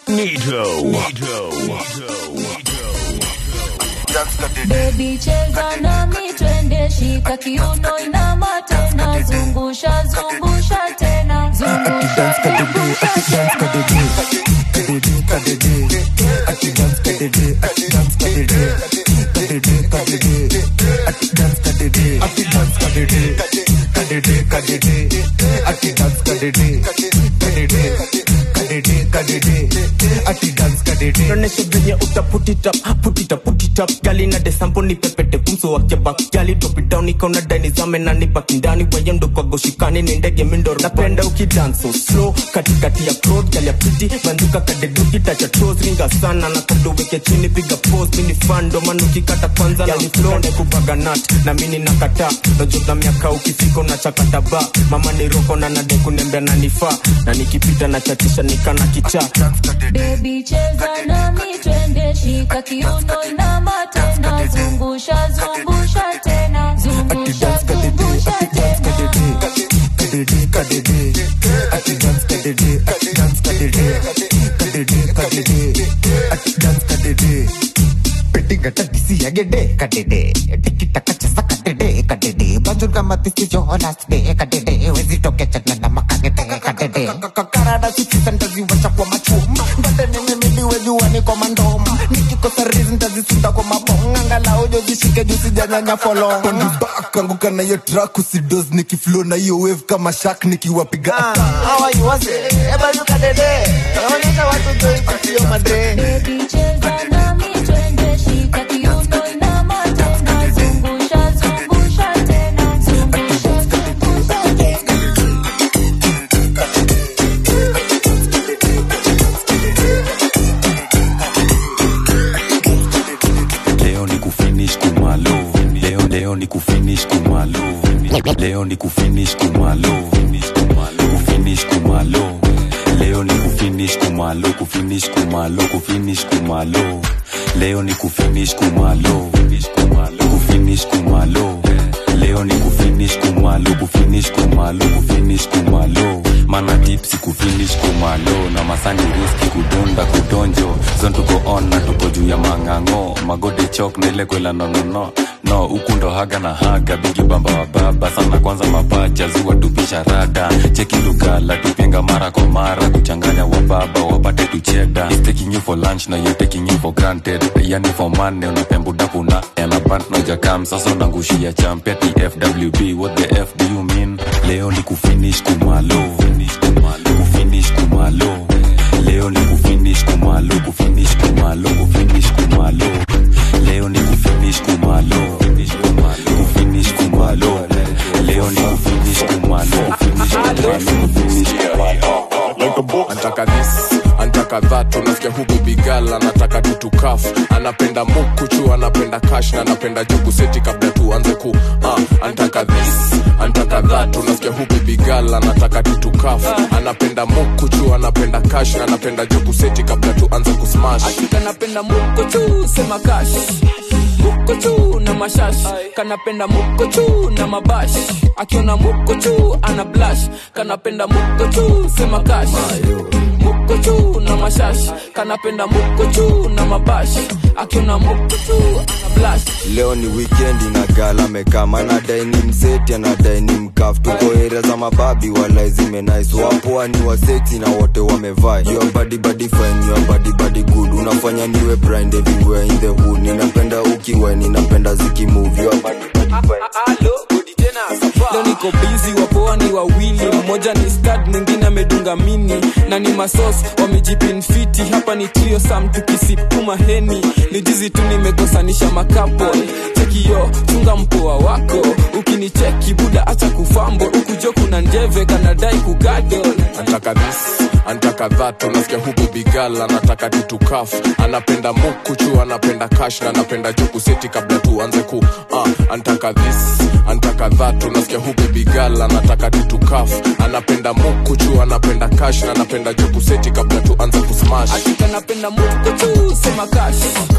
Nito. Nito. Baby cheza nami twende shika kiuno inama tena zungusha zungusha tena zungusha zungusha Tuoneshe venye uta put it up, put it up, put it up. Gali na desampo ni pepete kumso wake back. Gali drop it down ikaona dani zame na ni baki ndani wewe ndo kwa goshikani ni ndege mindo. Napenda ukidance so slow katikati ya crowd gali ya pretty banduka kadeduki touch your toes ringa sana na kando weke chini piga pose mini fan ndo maana ukikata kwanza na flow na kubaga nut na mimi nakata najua miaka ukifika unachakata ba mama ni roko na nade kunembea na nifaa na nikipita na chatisha nikana kichaa Baby cheza nami twende shika kiuno inama tena zungusha zungusha tena zungusha zungusha tena karada sikisantaziwacha kwa machuma mbate nimemiliwejuani kwa mandoma nikikosa rizi ntazisunda kwa mabonga angalau jozishike juu sijanyanya folonga Back, anguka na hiyo track usidos nikiflow na hiyo wave kama shark nikiwapiga onyesha watu joikutio madre Baby cheza nami twende shika kiuno inama tena zungusha zungusha tena zungusha zungusha tena leo ni kufinish kumalo leo leo ni kufinish kumalo leo ni kufinish kumalo kufinish kumalo leo ni kufinish kumalo kufinish kumalo kufinish kumalo leo ni kufinish kumalo kufinish kumalo leo ni kufinish kumalo kufinish kumalo kufinish kumalo mana tipsi kufinish kumalo na masani riski kudunda kudonjo zon tuko on na tuko juu ya mang'ang'o magode chok na ile kwela nonono no huku ndo haga na haga bigi bamba wa baba sana kwanza mapacha ziwa tupisha rada cheki lugala tupenga mara kwa mara kuchanganya wa baba wapate tucheda Is taking you for lunch na you taking you for granted yani for money unapembudapu na elabant na jakam sasa unangushia champeti fwb what the f do you mean leo ni kufinish kumalo kufinish kumalo leo ni kufinish kumalo kufinish kumalo kufinish kumalo leo ni kufinish kumalo kufinish kumalo leo ni kufinish kumalo kufinish kumalo kufinish kumalo antaka this antaka that unasikia huku bigal anataka tutukaf anapenda mukuchu anapenda kash na anapenda jugu seti kabla tuanze ku uh, antaka this antaka that unasikia huku bigal anataka tutukaf anapenda mukuchu anapenda kash na anapenda jugu seti kabla tuanze kusmash kanapenda mukuchu sema kash mukuchu na mashash kanapenda mukuchu na mabash akiona mukuchu ana blash kanapenda mukuchu sema kash mukuchu na mashash kanapenda mukuchu na mabash akiona mukuchu ana blash leo ni wikendi na gala mekama anadai ni mseti anadai ni mkaf tuko area za mababi wala zimenais wapoa ni waseti na wote wamevaa your body body fine your body body good unafanya niwe blind everywhere in the hood ninapenda ukiwa ninapenda zikimove your body body fine leo niko bizi wapoa ni wawili mmoja ni stad mwingine amedunga mini na ni masos wamejipinfiti hapa ni trio sam tukisipuma heni ni jizi tu nimekosanisha makapo chekiyo chunga mpoa wako ukinicheki buda acha kufambo ukujo kuna njeve kanadai kugadol antaka this antaka that unasikia huku bigal anataka tutukaf anapenda mukuchu anapenda kash na anapenda juku seti kabla tuanze ku uh, antaka this antaka that unasikia huku bigal anataka tutukaf anapenda mukuchu anapenda kash na anapenda juku seti kabla tuanze kusmash kanapenda mukuchu sema kash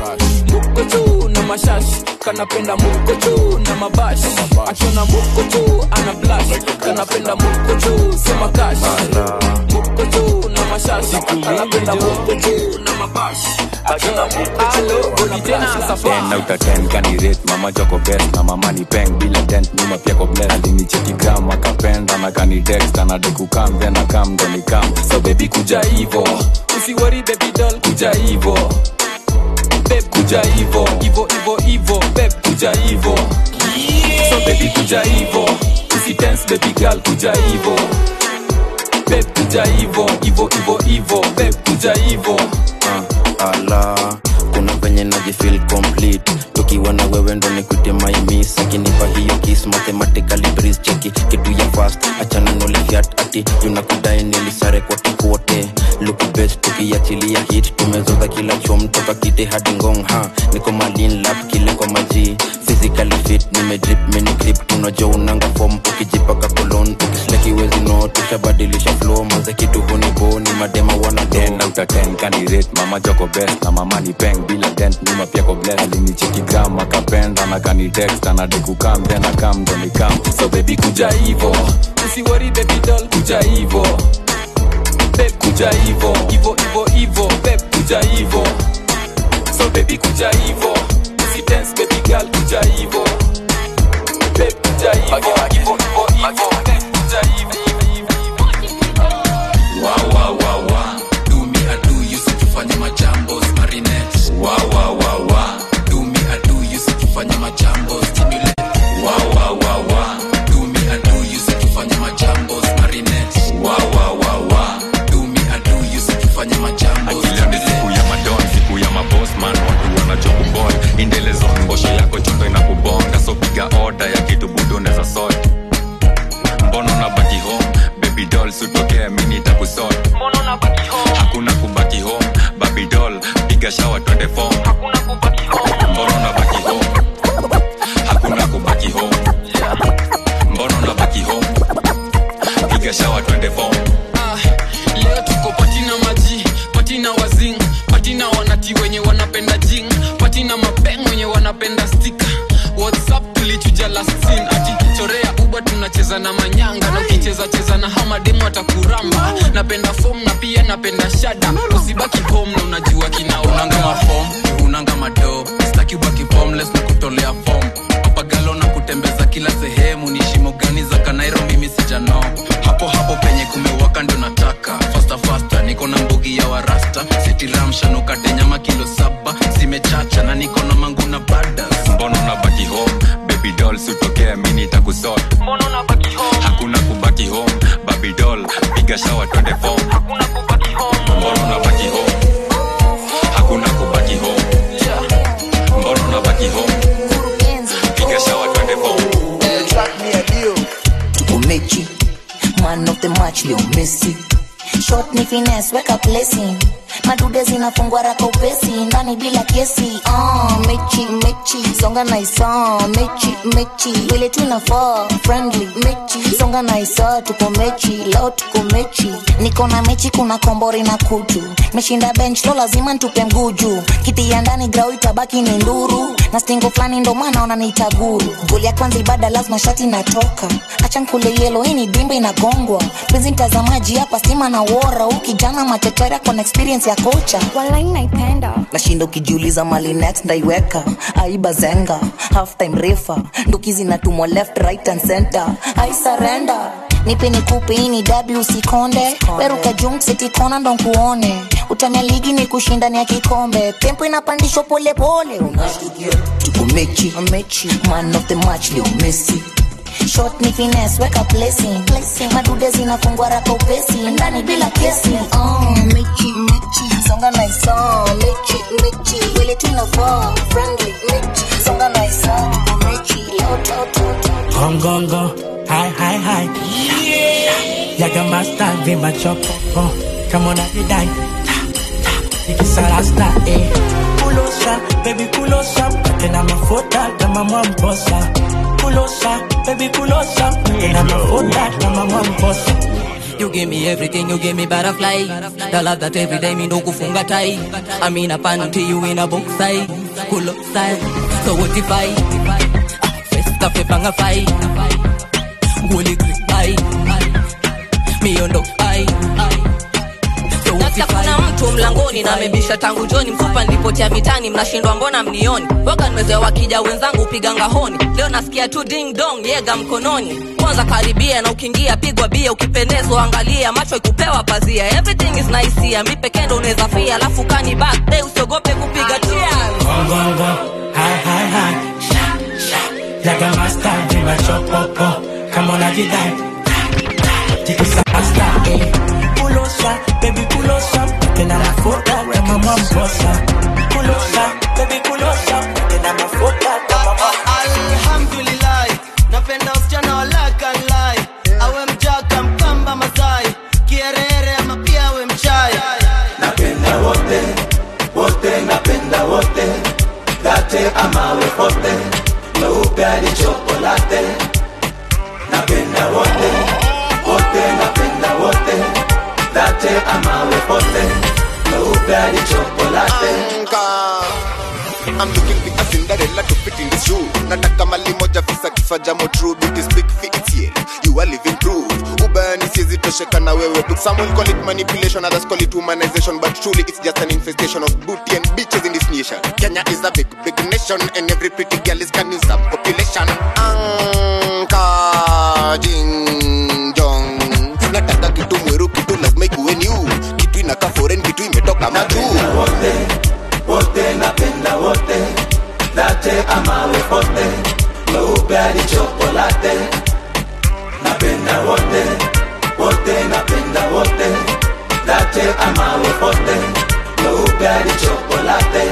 mukuchu na mashash kanapenda mukuchu na mabash akiona mukuchu ana blash kanapenda mukuchu sema kash mukuchu na mashashi anapenda muku juu na mabashi Alo, goli tena safa ten out of ten kanirate mama choko best na mama ni peng bila dent nyuma pia ko bless alinicheki gram akapenda na kani text anadai kam then akam ndo ni kam so baby kuja hivo usiwori baby doll kuja hivo babe kuja hivo ivo ivo ivo babe kuja hivo so baby kuja hivo usi dance baby girl kuja hivo babe kuja hivo hivo hivo hivo babe kuja hivo uh, ala kuna venye najifil complete tukiwa na wewe ndo nikute maimis akinipa hiyo kis mathematically breeze cheki kitu ya fast achana nolifiat ati tunakudai nilisare kwa kikuote luku best tukiachilia hit tumezoza kila chom toka kite hadi ngong ha niko malin lap kile kwa maji physically fit nimedrip mini clip tunajua unanga form ukijipaka kolon ukislakiwezi no tushabadilisha flow maze kitu hunibo ni madema wana ten out of ten kanirate mama choko best na mama ni peng bila dent nyuma pia ko bless alinicheki gram akapenda na kani text anadai kukam then akam ndo ni kam so baby kuja hivo usiwori baby doll kuja hivo babe kuja hivo ivo ivo ivo babe kuja hivo so baby kuja hivo usi dance baby girl kuja hivo babe kuja hivo hivo hivo hivo babe kuja hivo wa wa wa wa do me I do you situfanye majambo marinette wa wa wa wa do me I do you situfanye majambo stimulate wa wa wa wa do me I do you situfanye majambo marinette wa wa wa wa do me I do you situfanye majambo akileo ni siku ya madon siku ya mabosman watu wanachokubol indelezo mbosho yako chondo inakubonga so piga oda ya kitu budoneza sot mbono na baki home baby doll sutokea mini takusot hakuna kubaki home baby doll piga shawa twende fom mbono na baki home hakuna kubaki home mbono na baki home piga shawa twende fom Ah, leo tuko patina maji patina wazing patina wanati wenye wanapenda jing patina mapeng wenye wanapenda stika whatsapp tulichuja last scene ati chorea uba tunacheza na manyanga na ukicheza cheza na hamademu atakuramba napenda fom na pia napenda shada usibaki home na unajua kinaonanga mafom unanga mado staki ubaki formless na kutolea fom papagalo na kutembeza kila sehemu ni shimo gani za kanairo mimi sijano hapo hapo penye kumewaka ndio nataka fasta fasta niko na mbugi ya warasta sitiramshanukate nyama kilo saba zimechacha na niko na mangu na badas mbono na baki home baby doll sutokea mini takusot hakuna kubaki home baby doll piga shawa twende fom mbono na baki home hakuna kubaki home mbono na baki home piga shawa twende fom tuko mechi man of the match leo messi shot ni finesse weka placing madude zinafungwa raka upesi ndani bila kesi uh, mechi mechi songa na isa mechi mechi vile tunafaa friendly mechi songa na isa tuko mechi leo tuko mechi niko na mechi kuna kombori na kutu meshinda bench lo lazima ntupe mguju kiti ya ndani grau itabaki ni nduru na stingo fulani ndo maana wananiita guru goli ya kwanza ibada lazima shati natoka acha nkule yelo hii ni dimba inagongwa pezi mtazamaji hapa stima na wora huu kijana matetera kona experience ya kocha walai naipenda nashinda ukijiuliza mali next ndaiweka aiba zenga half time refa ndukizi natumwa left right and center i surrender nipe nikupe hii ni dabi usikonde weruka jumsitikona ndo nkuone utania ligi ni kushindani ya kikombe tempo inapandishwa polepole unashtukia tuko mechi mechi man of the match leo messi shot ni finesse weka placing madude zinafungwa raka upesi ndani bila kesi oh, mechi mechi songa na isa mechi mechi vile tunafaa friendly mechi songa na isa mechi leo toto Gongongo, hi hi hi. Yaga master vimba chopo. Oh, come on every day. Ikisarasta eh. Kulosa, baby kulosa. Tena mafuta kama mwamposa. Kulosa, baby kulosa. Tena mafuta kama mwamposa. You give me everything, you give me butterfly. The love that every day me no kufunga tai. I mean a panty you in a box side. Cool up style. So what if I? First cafe panga fai. Guli grip ai. Me on dog ai. So nasikia kuna mtu mlangoni na amebisha tangu joni mfupa nilipotea mitani mnashindwa mbona mnioni waga nimezoea wakija wenzangu upiga ngahoni leo nasikia tu ding dong yega mkononi kwanza karibia na ukiingia pigwa bia ukipendezwa angalia macho ikupewa pazia everything is nice here mi pekee ndo unaweza fia alafu kani back day usiogope kupiga cheers Gongongo, hi hi hi, sha sha, yaga master, viva chopopo, kama unajidai, tikisa master, eh. Kulosa, baby kulosa, tena mafuta kama mwamposa. Kulosa, baby kulosa, tena mafuta kama mwamposa. alhamdulillah napenda usichana walakalai awe mjaka mkamba masai kierere ama pia awe mchai napenda wote wote napenda wote late amawe pote meupe hadi chokolate napenda wote wote napenda wote late amawe pote meupe hadi chokolate I'm looking for a Cinderella to fit in this shoe. Nataka mali moja visa kifaa jamo true beauty speak fit it's yet. You are living proof. Ubani siwezi tosheka na wewe tu. Some will call it manipulation, others call it humanization, but truly it's just an infestation of booty and bitches in this nation. Kenya is a big, big nation, and every pretty girl is can use some population. Anka jing jong. Nataka kitu mweru, kitu lazima ikuwe new. Kitu inakaa foreign, kitu imetoka majuu. wote wote napenda wote late amawe pote meupe hadi chokolate napenda wote wote napenda wote late amawe pote meupe hadi chokolate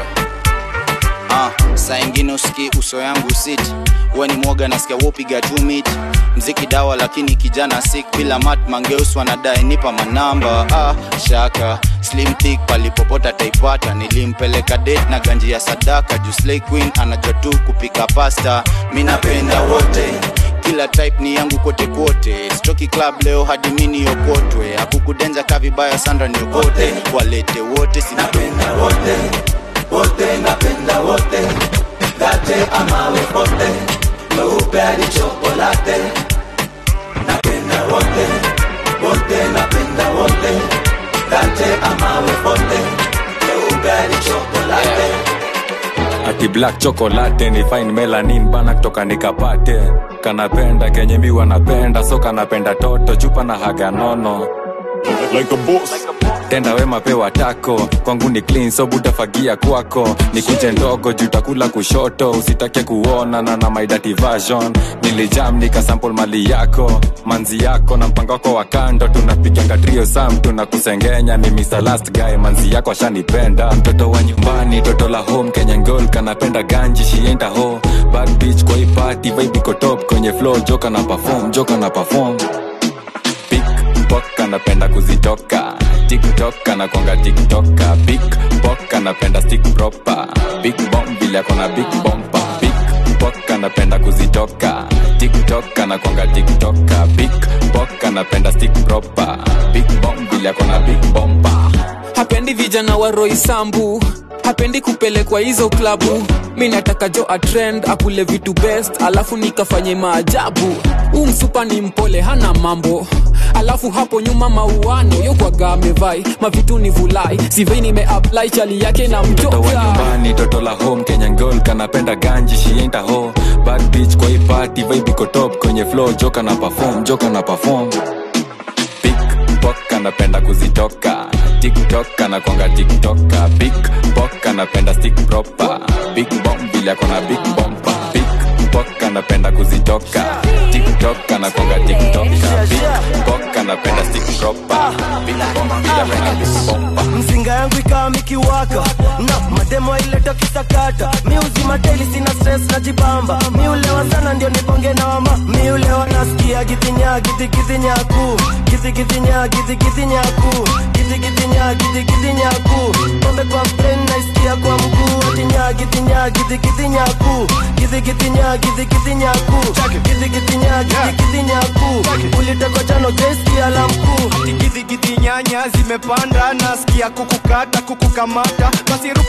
ah, saa ingine usiki uso yangu sit we ni mwoga nasikia wopiga tu mit mziki dawa lakini kijana sik bila mat mangeus wanadai nipa manamba ah, shaka slim thick palipopota taipata nilimpeleka date na ganji ya sadaka juu slay queen anajua tu kupika pasta mi napenda wote kila type ni yangu kote kote stoki club leo hadi mini okotwe akukudenja ka vibaya sandra niokote walete wote sinapenda wote wote napenda wote late amawe pote meupe hadi chokolate napenda wote wote napenda wote late amawe pote meupe hadi chokolate ati black chocolate ni fine melanin bana kutoka nikapate kanapenda kenye mi wanapenda so kanapenda toto chupa na haga nono like a boss. tenda wema pewa tako kwangu ni clean so butafagia kwako nikuje ndogo jutakula kushoto usitake kuona na na my dirty version nilijam nikasample mali yako manzi yako na mpango wako wa kando tunapiganga trio sam tunakusengenya ni Mr. last guy manzi yako ashanipenda mtoto wa nyumbani toto la home kenya ngol kanapenda ganji shienda ho bad bitch kwa hii party vibe iko top kwenye flow joka na perform joka na perform pickpock anapenda kuzitoka tiktok anakwanga tiktoka pickpock anapenda stick proper big bomb vile akona big bomba pickpock anapenda kuzitoka tiktok anakwanga tiktoka pickpock anapenda stick proper big bomb vile akona big bomba hapendi vijana wa roisambu hapendi kupelekwa hizo klabu mi nataka jo atrend akule vitu best alafu nikafanye maajabu huu msupa ni mpole hana mambo alafu hapo nyuma mauano yokwaga amevai mavitu ni vulai sivei nimeapply chali yake na mtoto wa mtoka nyumbani toto la home kenya ngol kanapenda ganji shienda ho bad bitch kwa hii party vibe iko top kwenye flow joka na perform joka na perform pickpock anapenda kuzitoka tiktok anakwanga tiktoka pickpock anapenda stick proper big bomb vile akona big bomba pickpock anapenda kuzitoka tiktok anakwanga tiktoka pickpock anapenda stick proper big bomb vile akona big bomba mzinga yangu ikawa mikiwaka na mademo ileta kisakata mi uzima daily sina stress najibamba mi ulewa sana ndio niponge na mama mi ulewa nasikia gitinya gitigidinyaku gitigitinya gitigidinyaku gitigitinya gitigidinyaku pombe kwa brain naisikia kwa mguu atinya gitinya gitigidinyaku gitigitinya gitigidinyaku gitigitinya gitigidinyaku ulitekwa jano jeski ala mkuu gidigidi nyanya zimepanda nasikia kukukata kukukamata basi ruka kwa kitu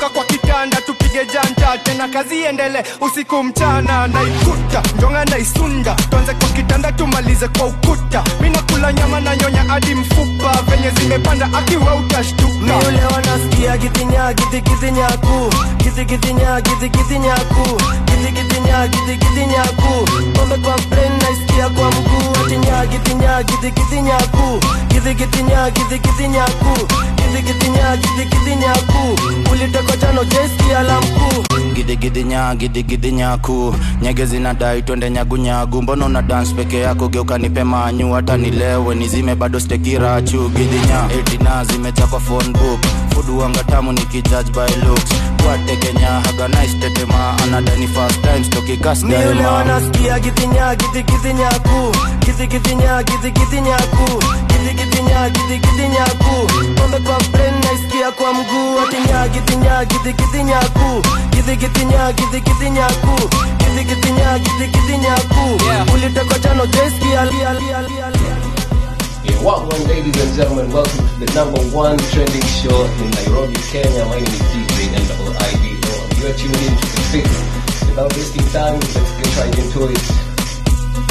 kitanda tupige janta tena kazi iendele usiku mchana naikuta njonga naisunda tuanze kwa kitanda tumalize kwa ukuta minakula nyama na nyonya hadi mfupa venye zimepanda akiwa utashtuka miule wanasikia gitinya gitigidinyaku gitigitinya gitigidinyaku gitigitinya gitigidinyaku pombe kwa brain naisikia kwa mguu atinya gitinya gitigidinyaku gitigitinya gitigidinyaku gitigitinya gitigidinyaku uliteko jano jeski alamkuu gidigidinya gidigidinyaku nyege zinadai twende nyagunyagu mbona una dance peke yako geuka nipe manyu hata nilewe nizime bado stekirachu gidinya etina zimeja kwa phone book fuduanga tamu nikijudge by looks kwatekenya haga nice tetema anadani first time miule stokikasdaima wanasikia gitinya gitigidinyaku gitigitinya gitigidinyaku gitigitinya gitigidinyaku pombe kwa brain naisikia kwa mguu atinya gitinya gitigidinyaku gitigitinya gitigidinyaku gitigitinya gitigidinyaku uliteko jano jeski ali ali ali ali Yeah, welcome, ladies and gentlemen. Welcome to the number one trending show in Nairobi, Kenya. My name is DJ NIIDO. You're tuned in to the fix. Without wasting time, let's get right into it.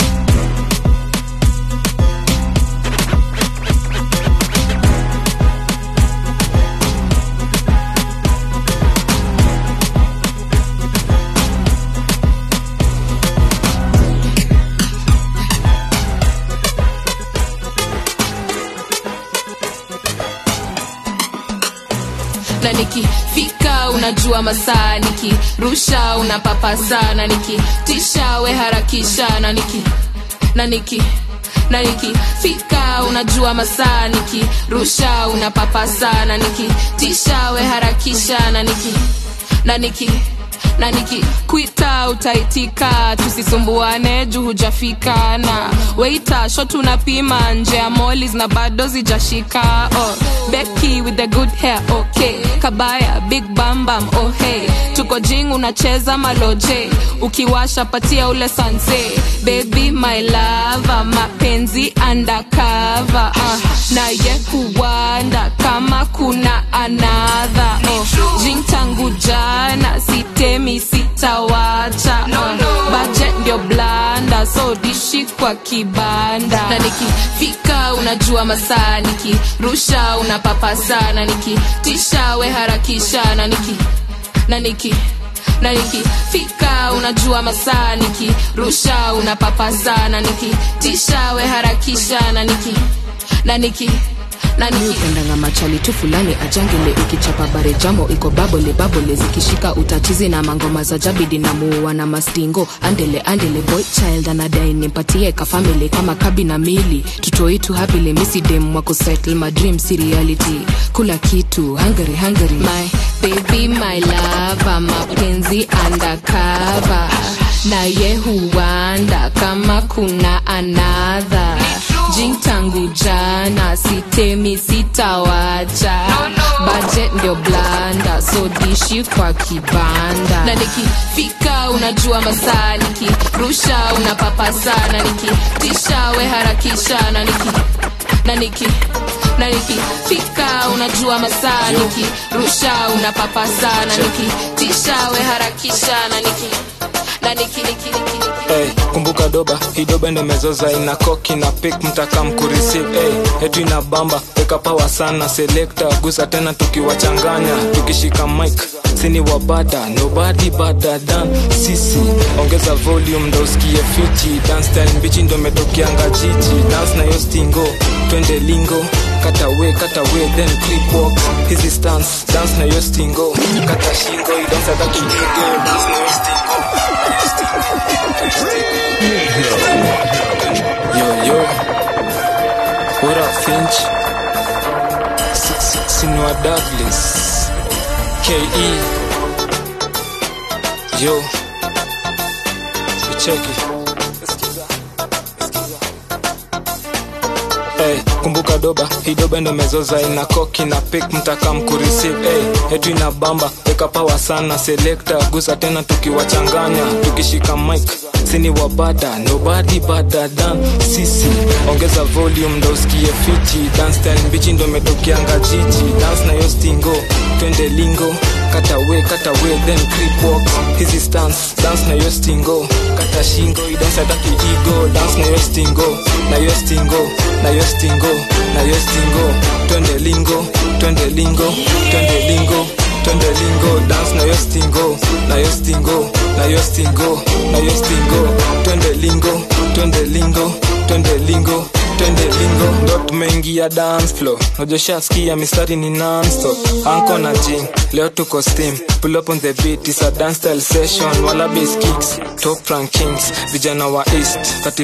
na nikifika unajua masaa nikirusha unapapa sana nikitisha we harakisha na niki na niki na nikifika unajua masaa nikirusha unapapa sana nikitisha we harakisha na niki na niki na nikikwita utaitika tusisumbuane juu hujafika na weita shot unapima nje ya molis na bado zijashika oh, Becky with the good hair okay kabaya big bambam oh hey tuko jing unacheza maloje ukiwasha patia ule sanse baby my lava mapenzi undercover uh, naye huwanda kama kuna anadha oh, jing tangu jana sitemi sitawacha uh, budget ndio blanda so dishi kwa kibanda na nikifika unajua masaa nikirusha unapapa sana nikitisha we harakisha na niki na niki na nikifika unajua masaa nikirusha unapapa sana nikitisha we harakisha na niki na niki mi upendanga machali tu fulani ajangele ukichapa bare jamo iko babole babole zikishika utachizi na mangoma za jabidi na muua na mastingo andele andele boy child anadai nimpatie kafamili kama kabi na mili tutoitu hapile misidem wako settle my dream si reality kula kitu hungary hungary my baby my lava mapenzi undercover na ye huwanda kama kuna anadha jing tangu jana sitemi sitawacha budget ndio blanda so dishi kwa kibanda na nikifika unajua masaa nikirusha unapapa sana nikitisha we harakisha na niki na niki na nikifika unajua masaa nikirusha unapapa sana nikitisha we harakisha na niki na niki niki niki niki Hey, kumbuka doba hii doba ndo mezoza ina koki na pik mtaka mkureceive hey, etu ina bamba weka pawa sana selekta gusa tena tukiwachanganya tukishika mic sini wabada nobody better than sisi ongeza volume ndo usikie fiti dance style mbichi ndo metokianga jiji dance na yo stingo twende lingo katawe katawe then creep walk hizi stance dance na yo stingo kata shingo idansa kakinigo dance na yo stingo Yo, yo. What up, Finch? S- S- Sinua Douglas. K.E. Yo. We check it. Hey, kumbuka doba hii doba ndo mezoza ina koki na pik mtaka mkureceive hey, etu ina bamba weka pawa sana selekta gusa tena tukiwachanganya tukishika mic sini wabada nobody better than sisi ongeza volume ndo usikie fiti dance style mbichi ndo metokeanga jiji dance na yo stingo twende lingo katawe katawe then creep walk hizi stance dance na yo stingo kata shingo idansa taki igo dance na yo stingo na yo stingo na yo stingo na yo stingo twende lingo twende lingo twende lingo twende lingo dance na yo stingo na yo stingo na yo stingo na yo stingo twende lingo twende lingo twende lingo twende lingo ndo tumeingia dance floor najoshaskia mistari ni nonstop anko na jing leo tuko steam pull up on the beat is a dance style session wala bass kicks top rankings vijana wa east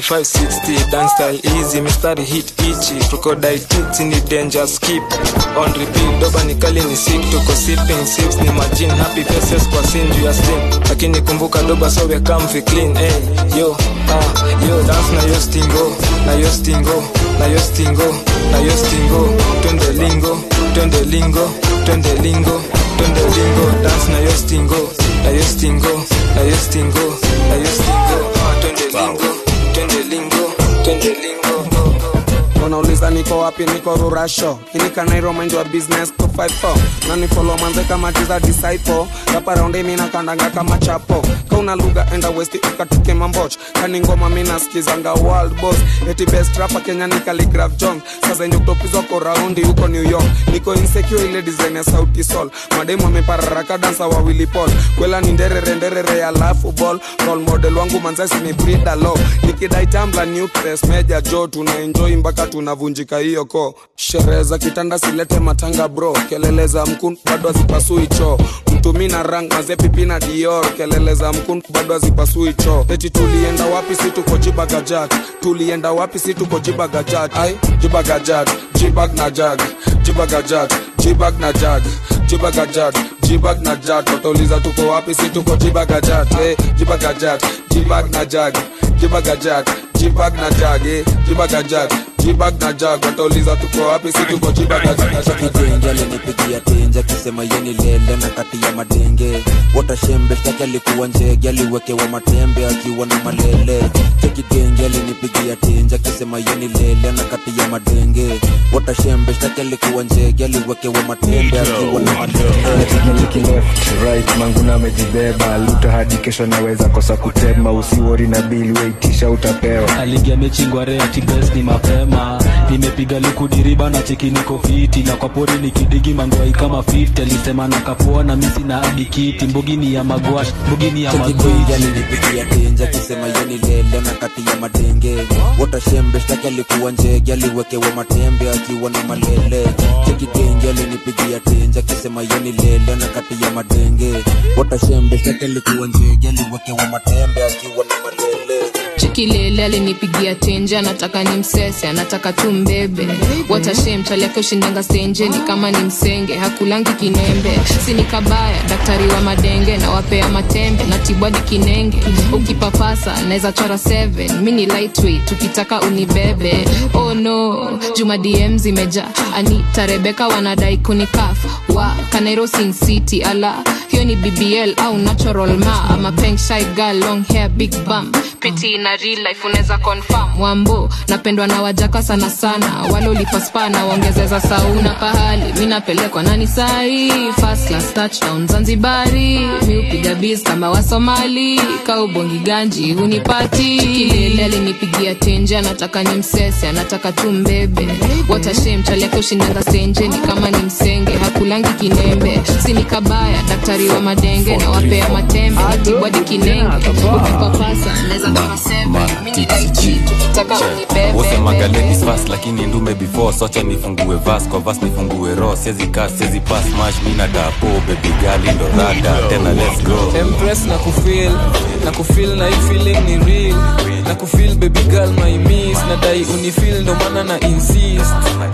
3560 dance style easy mistari hit ichi crocodile tits ni danger skip on repeat doba ni kali ni sick tuko sipping sips ni majin happy faces kwa sinju ya slim lakini kumbuka doba so we come fi clean hey yo ah yo dance na yo stingo na yo stingo na yo stingo na yo stingo twende lingo twende lingo twende lingo twende lingo dance na yo stingo na yo stingo na yo stingo na yo stingo Ah, twende lingo twende lingo twende lingo unauliza niko wapi niko rurasho inikanairo mind wa business 254 nani follow manze kama tiza disciple rapa raundi mina kandanga kama chapo kauna lugha enda west ukatuke mamboch kani ngoma mina skizanga world boss eti best rapa kenya ni Khaligraph Jones sasa zenye kutopizwa ko raundi huko new york niko insecure ile design ya sauti sol mademu amepararaka dansa wawili pol kwela ni nderere nderere ya lafu ball role model wangu manzasi ni Frida Lo nikidai tambla nucleus meja jo tuna enjoy mpaka tunavunjika hiyo ko sherehe za kitanda silete matanga bro kelele za mkun bado hazipasui choo mtumi na rang mazepipi na dior kelele za mkun bado hazipasui choo eti tulienda wapi si tuko jibagajat tulienda wapi si tuko jibagajat ai jibagajat jibag na jag jibagajat jibag na jag jibagajat jibag na jag watauliza tuko wapi si tuko jibagajat eh, jibagajat jibag na jag jibagajat jibag na jag eh, jibagajat jibag na jag watauliza tuko wapi si tuko jibagajat kijenge alinipigia tenje akisema yeni lele na kati ya madenge watashembe shtaki alikuwa njege aliwekewa matembe akiwa na malele chekidenge alinipigia tenje akisema yeni lele na kati ya madenge watashembe shtaki alikuwa njege aliwekewa matembe akiwa na malele Liki left right manguna amejibeba luta hadi kesho naweza kosa kutema usiwori na bili weitisha utapewa aligi amechingwa reti bes ni mapema nimepiga likudiriba na cheki niko fiti na kwa pori nikidigi mangwai kama 50 alisema na kapoa na misi na adikiti mbugini ya magwash mbugini ya chekidenge magwiji alinipigia tenje akisema yeni lele na kati ya madenge watashembe shtaki alikuwa njege aliwekewa matembe akiwa na malele chekidenge alinipigia tenje akisema yeni lele na kati ya madenge watashembe shtaki alikuwa njege aliwekewa matembe akiwa na malele chikilele alinipigia tenje anataka ni msese anataka tu mbebe watashem chali yake ushindanga stenjeni kama ni msenge hakulangi kinembe sini kabaya daktari wa madenge na wapea matembe na tibwadi kinenge ukipapasa naweza chora 7 mi ni lightweight tukitaka unibebe oh no juma dm zimeja anita rebeka wanadai kunikaf wa kanairo sin city ala hiyo ni bbl au natural ma ama peng shy girl long hair big bum piti na real life unaweza confirm wambo napendwa na wajaka sana sana wale ulipaspa na waongezeza sauna pahali mi napelekwa nani sahi first class touchdown zanzibari mi upiga biz kama wasomali kaubongi ganji hunipati kilele alinipigia tenje anataka ni msese anataka tu mbebe watashem chaleke ushindanga stenjeni kama ni msenge hakulangi kinembe sini kabaya daktari wa madenge na wapea matembe natibwadi kinenge ukipapasa naweza toa seven mi ni light tukitaka unibebe wosemaga ladies first lakini ndume before socha nifungue vas kwa vas nifungue ro siezi kas siezi pas mash mi na dapo baby gali ndo rada tena let's go empress na kufil na kufil na hii feeling ni real na kufil baby girl my miss nadai unifil ndo maana na insist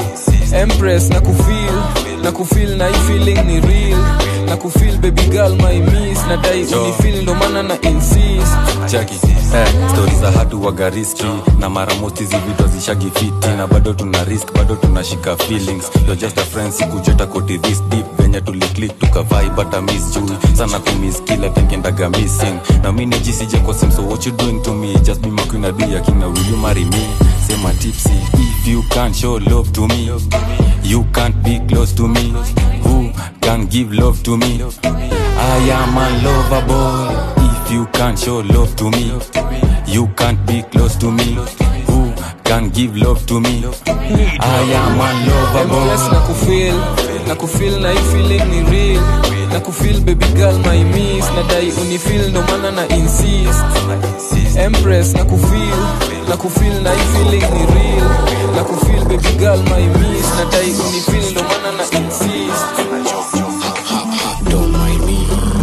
empress na kufil na kufil na hii feeling ni real na kufil baby girl my miss nadai unifil ndo maana na insist chaki eh, stori za hatu waga riski na mara most hizi vitu zishagi fiti na bado tuna risk bado tunashika feelings You're just a friend sikujeta koti this deep venye venye tuliklik tukavai bata miss jui sana kumiss kila tenkendaga missing na mi nijisije kwa sim so what you doing to me just be my queen adi akina will you marry me sema tipsy if you can't show love to me you can't be close to me who can give love to me I am a lover boy if you can't show love to me you can't be close to me who can give love to me I am a lover Empress boy na kufeel na kufeel na hii feeling ni real na kufeel baby girl my miss nadai unifeel ndo maana na insist Empress na kufeel na kufeel na hii feeling ni real na kufeel baby girl my miss nadai unifeel ndo maana na insist Don't mind me.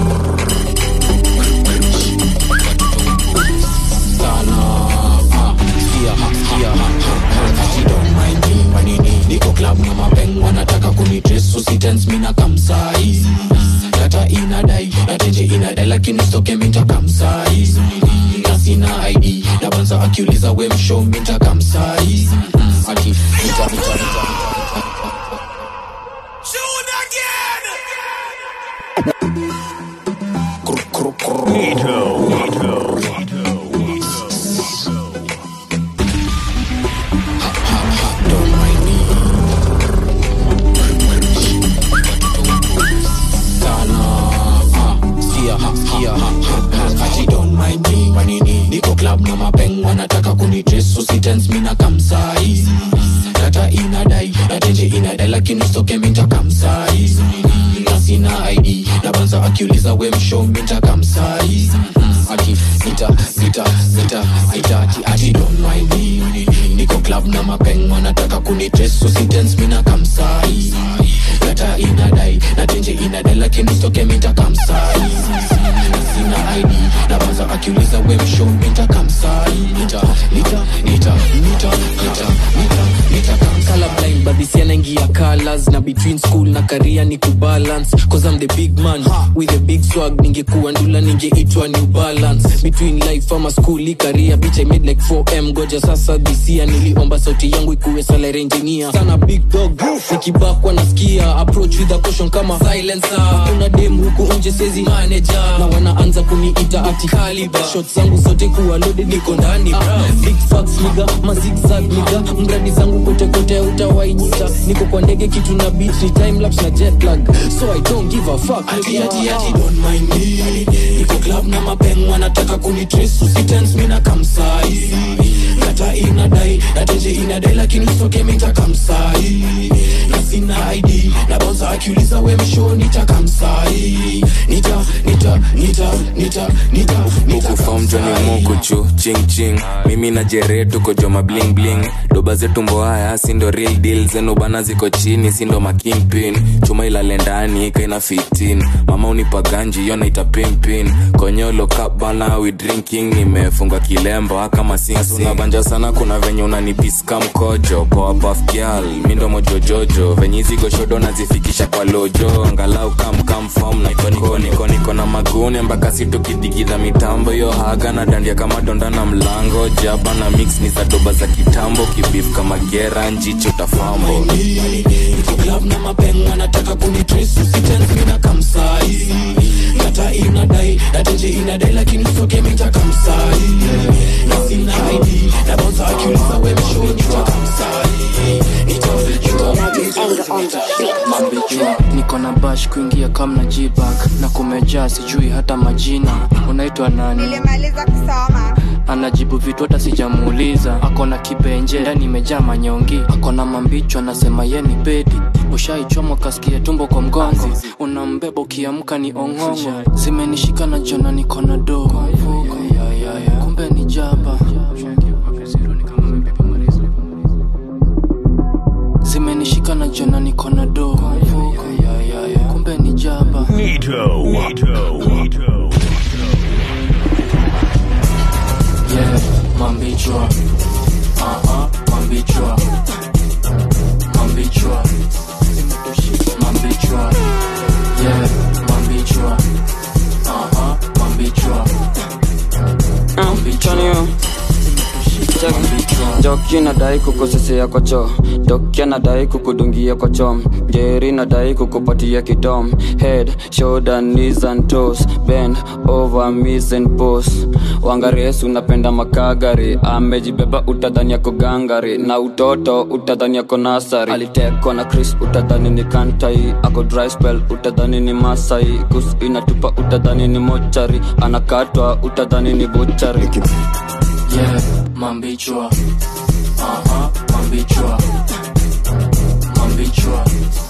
Sana, ah, sikia, sikia, Ati don't mind me, manini niko club na mapeng wanataka kunitrace usitense mi na kamsai data inadai natenje inadai lakini stoke minta kamsai na sina id na banza akiuliza we mshow minta kamsai ati mita, mita, mita, mita. sana ah, sikia, sikia, ati don't mind me manini niko club na mapeng wanataka kunitrace usitense mi na kamsai data inadai natenje inadai lakini stoke minta kamsai na sina id na banza akiuliza we mshow minta kamsai ati nita nita nita nita ati ati don't mind me niko club na mapeng wanataka kunitrace usitense mi na kamsai data inadai natenje inadai lakini stoke minta kamsai sina id na banza akiuliza we mshow minta kamsai nita nita nita nita nita nita nita colorblind but this yanaingia colors na between school na career ni kubalance cause I'm the big man with a big swag ningekuwa ndula ningeitwa new balance between life ama school i career bitch I made like 4m goja sasa this year niliomba sauti yangu ikuwe salary engineer sana big dog nikibakwa nasikia approach with a caution kama silencer kuna dem huku nje sezi manager na wanaanza kuniita ati caliber shots zangu zote kuwa loaded niko ndani bra big facts niga mazigzag niga mradi zangu kote kote utawainita niko kwa ndege kitu na beat ni time lapse na jet lag so I don't give a fuck ati ati ati don't mind me niko club na mapeng wanataka kunitrace usitense mi na kamsai data inadai natenje inadai lakini stoke minta kamsai na sina id na bonza akiuliza we mshow nita kamsai nita nita nita nita nita nita fom joni mukuchu ching ching mimi na jere tuko joma bling bling doba zetu mbo haya sindo real deal zenu bana ziko chini sindo makingpin chuma ilale ndani kaina 15 mama unipa ganji yo naita pimpin konyolo cup bana we drinking nimefunga kilemba kama sinabanja sana kuna venye unanipiska mkojo poa puff girl mindo mojojojo venye hizi goshodo nazifikisha kwa lojo angalau kamkamfom niko niko niko niko na magune mpaka situkidigidha mitambo yo haga na dandia kama donda na mlango jaba na mix ni za doba za kitambo kibif kama gera njicho tafambo niko club na mapeng wanataka kunitrace usitense mi na kamsai data inadai natenje inadai lakini stoke minta kamsai na sina id na bonza akiuliza we mshow nita kamsai nita Mambijua, niko na bash kuingia kam na jibak na kumejaa sijui hata majina unaitwa nani nilimaliza kusoma anajibu vitu hata sijamuuliza ako na kibenje ndani imejaa manyongi ako na mambicho anasema ye ni bedi ushaichomwa kasikia tumbo kwa mgongo unambeba ukiamka ni ong'ongo zimenishika na jona niko na dogo kumbe ni jaba zimenishika na jona niko na dogo kumbe ni jaba yeah, mambichwa uh-huh, mambichwa mambichwa mambichwa yeah, mambichwa uh-huh, mambichwa Johnny, Jockey, doki nadai kukosesea kwa choo doki anadai kukudungia kwa chom njeri nadai kukupatia kidom head shoulder knees and toes bend over miss and pose wangaresu unapenda makagari amejibeba utadhani yako gangari na utoto utadhani yako nasari alitekwa na chris utadhani ni kantai ako dry spell utadhani ni masai kus inatupa utadhani ni mochari anakatwa utadhani ni buchari yeah, mambichwa aha mambichwa mambichwa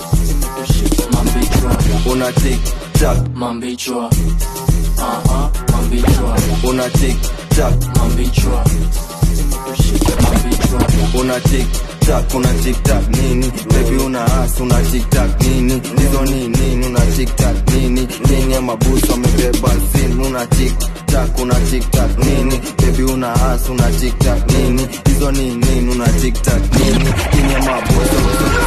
mambichwa una tik tak mambichwa aha mambichwa una tik tak mambichwa mambichwa una tik tak una tik tak nini baby una as una tik tak nini hizo ni nini una tik tak nini nini ya mabusu amebeba simu una tik tak una tik tak nini baby una as una tik tak nini hizo ni nini una tik tak nini nini ya mabusu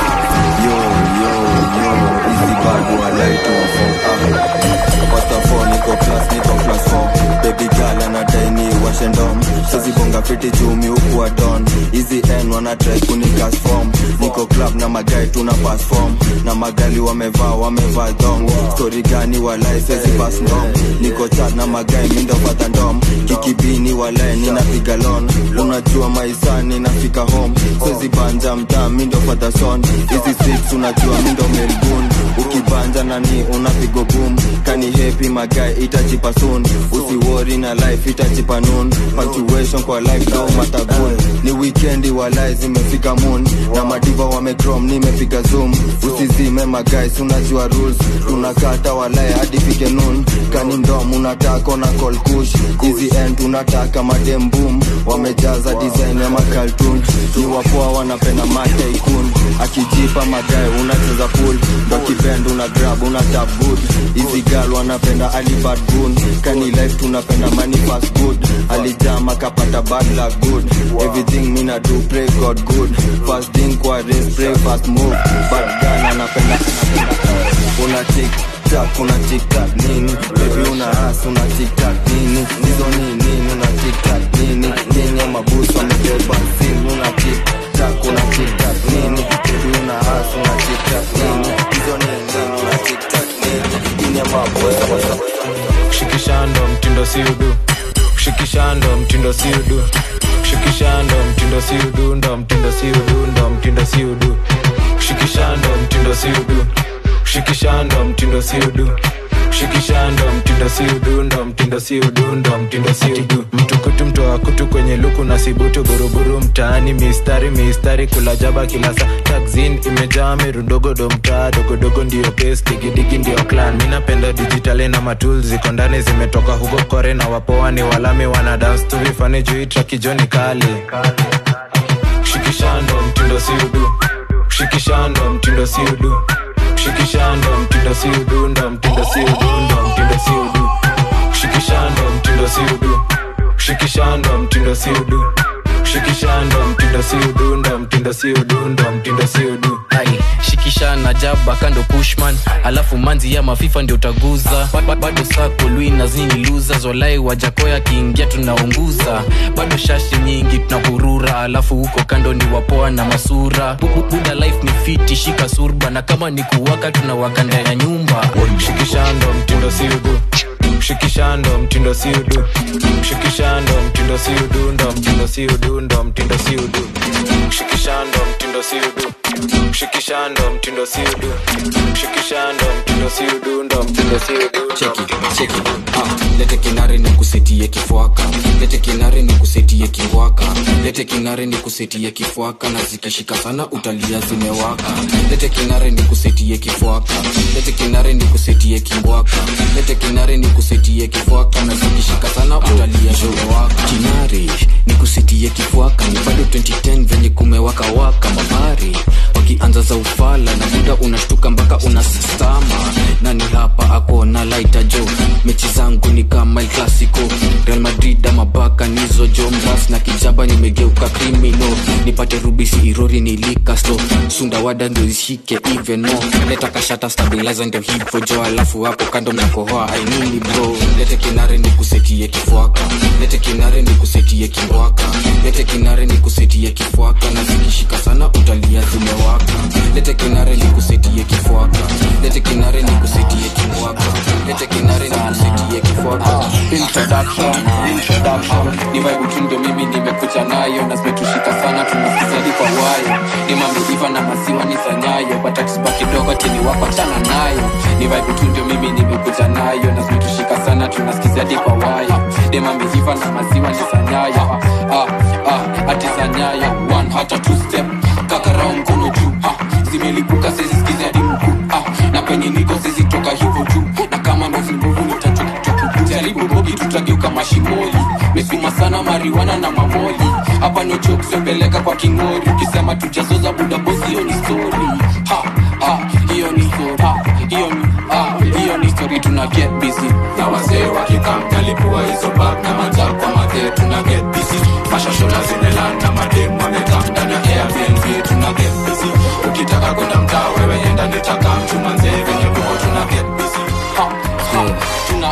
yo yo yo easy bad walai tu ah Pasta 4 niko class niko class 4 baby girl anadai ni washe ndom sazibonga fiti jumi huku wa don hizi n wana try kunikas form niko club na magai tuna pass form na magali wamevaa wamevaa dong story gani walai sezi pass ndom niko chat na magai mindo pata ndom kikibini walai ninapiga lon unajua maisani nafika home sezi banja mtaa mindo pata son hizi streets unajua mindo melbourne ukibanja nani unapigo boom kani happy magai itajipa soon usiwori na life itajipa noon punctuation kwa life no matter good ni weekendi walai zimefika moon na madiva wamecrom nimepiga zoom usizime magais unajua rules tunakata walai hadi fike noon kani ndom unataka na call kush hizi end tunataka madem boom wamejaza design ya makaltun ni wapoa wanapenda mataikun akijipa magae unacheza pool ndo kipend una grab una tap good hizi gal wanapenda alibad gun kani life tunapenda money fast good alijama kapata bad luck good everything mina do pray god good fast thing kwa race pray fast move bad gun anapenda una tik tak una tik tak nini baby una as una tik tak nini hizo ni nini una tik tak nini nini ya mabusu amebeba simu una tik tak una tik tak nini baby una as una tik tak nini hizo ni nini una tik tak nini nini ya mabusu shikishando mtindo siudu shikishando mtindo siudu shikishando mtindo siudu ndo mtindo siudu ndo mtindo siudu shikishando mtindo siudu shikishando mtindo siudu shikishando mtindo siudu ndo mtindo siudu ndo mtindo siudu mtukutu mtoa kutu kwenye luku na sibutu buruburu mtaani mistari mistari kula jaba kila saa taxin imejaa mirundogodo mtaa dogodogo ndio pes digidigi ndio clan mi napenda dijitali na matul ziko ndani zimetoka huko kore na wapoa ni walami wana dance tu vifani juu trakijoni kali shikishando mtindo siudu shikishando mtindo siudu shikishando mtindo siudu ndo mtindo siudu ndo mtindo siudu shikishando mtindo siudu shikishando mtindo siudu shikishando mtindo siudu ndo mtindo siudu ndo mtindo siudu ai shikisha na jaba kando pushman alafu manzi ya mafifa ndio utaguza Ba- ba- bado sako lui na zini luza zolai wajakoya kiingia tunaunguza bado shashi nyingi tunahurura alafu huko kando ni wapoa na masura Bu- bu- buda life ni fiti shika surba na kama ni kuwaka tunawaka ndani ya nyumba shikishando mtindo siudu shikishando mtindo siudu shikishando mtindo siudu ndo mtindo siudu ndo mtindo siudu shikishando mtindo siudu shikishando mtindo siudu shikishando mtindo siudu ndo mtindo siudu cheki cheki ah, lete kinare ni kusetie kifwaka lete kinare ni kusetie kingwaka lete kinare ni kusetie kifwaka na zikishika sana utalia zimewaka lete kinare ni kusetie kifwaka lete kinare ni kusetie kingwaka lete kinare ni kusetie kifwaka na zikishika sana utalia zimewaka kinare ni kusetie kifwaka ni bado 2010 venye kumewaka waka mabari wakianza za ufala na muda unashtuka mpaka unastama nani hapa ako na laita jo mechi zangu ni kama el clasico real madrid ama baka nizo jo mras na kijaba nimegeuka krimino nipate rubisi irori nilikasto sundawada ndio ishike even more leta kashata stabilizer ndio hivo jo alafu hapo kando mnakohoa ainini bro lete kinare ni kusetie kifwaka lete kinare ni kusetie kimbwaka lete kinare ni kusetie kifwaka na zikishika sana utalia zimewaka lete kinare ni kusetie kifwaka lete kinare ni kusetie kimbwaka lete kinare ni kusetie kifwaka introduction introduction ni vibe tu ndio mimi nimekuja nayo na zimetushika sana tunasikizadi kwa wayo ni mameiva na maziwa ni sanyayo batatisba kidogo tini wako chana nayo ni vibe tu ndio mimi nimekuja nayo na zimetushika sana tunasikizadi kwa wayo ni mameiva na maziwa ni sanyayo ah, ah, ati sanyayo one hata two step kakarao mkono juu ah, zimelipuka sezisikizi hadi mkuu ah, na penye niko sezitoka hivyo juu na kama mezimbuvu nitajaribu bogi tutageuka mashimoli mesuma sana mariwana na mamoli hapa no joke sembeleka kwa kingori ukisema tujazoza budabosi hiyo ni story ha ha hiyo ni story ha hiyo ni ha hiyo ni story tuna get busy na wazee wakikamtalipua hizo bag na majab kwa madhee tuna get busy mashashola zimelanda madem wamekam ndani ya airbnb tuna get busy ukitaka kwenda mtaa wewe enda nitaka mchuma nzee venye kuko tuna get busy ha ha tuna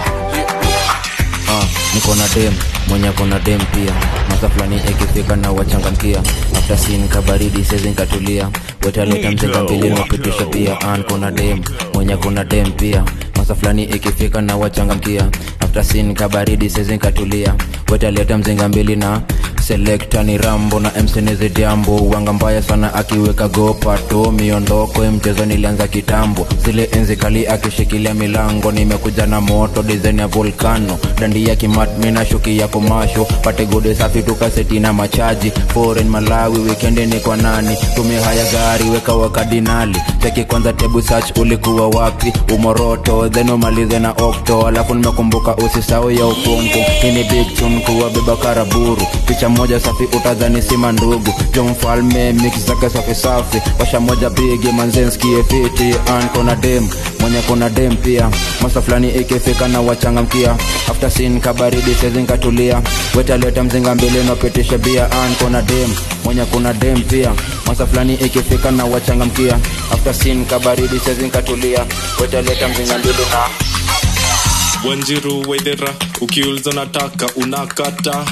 ah, niko na dem mwenye ako na dem pia masa fulani ikifika na wachangamkia after sin kabaridi sezi nkatulia wetaleta mzenga mbili napitisha pia an kona dem mwenye kuna dem pia masa fulani ikifika na wachangamkia after sin kabaridi sezi nkatulia wetaleta mzinga mbili na selekta ni rambo na mseneze jambo wanga mbaya sana akiweka gopato miondoko mchezo nilianza kitambo zile enzi kali akishikilia milango nimekuja na moto design ya volcano dandi ya kimat mina shuki ya komasho pate gode safi tukaseti na machaji foreign malawi wikendi ni kwa nani tumie haya gari weka wakadinali cheki kwanza tebu search ulikuwa wapi umoroto then umalize na okto alafu nimekumbuka usisau ya ukungu hii ni big tune kuwa beba karaburu picha moja safi utadhani sima ndugu jo mfalme mix zake safi safi washa moja bigi manzenskie fiti an kona dem mwenye kuna dem pia masa fulani ikifika na wachangamkia after sin kabaridi sezinkatulia wetaleta mzinga mbili napitisha bia an kona dem mwenye kuna dem pia masa fulani ikifika na wachangamkia after sin kabaridi sezinkatulia wetaleta mzinga mbili na wanjiru wedhera ukiuliza nataka unakata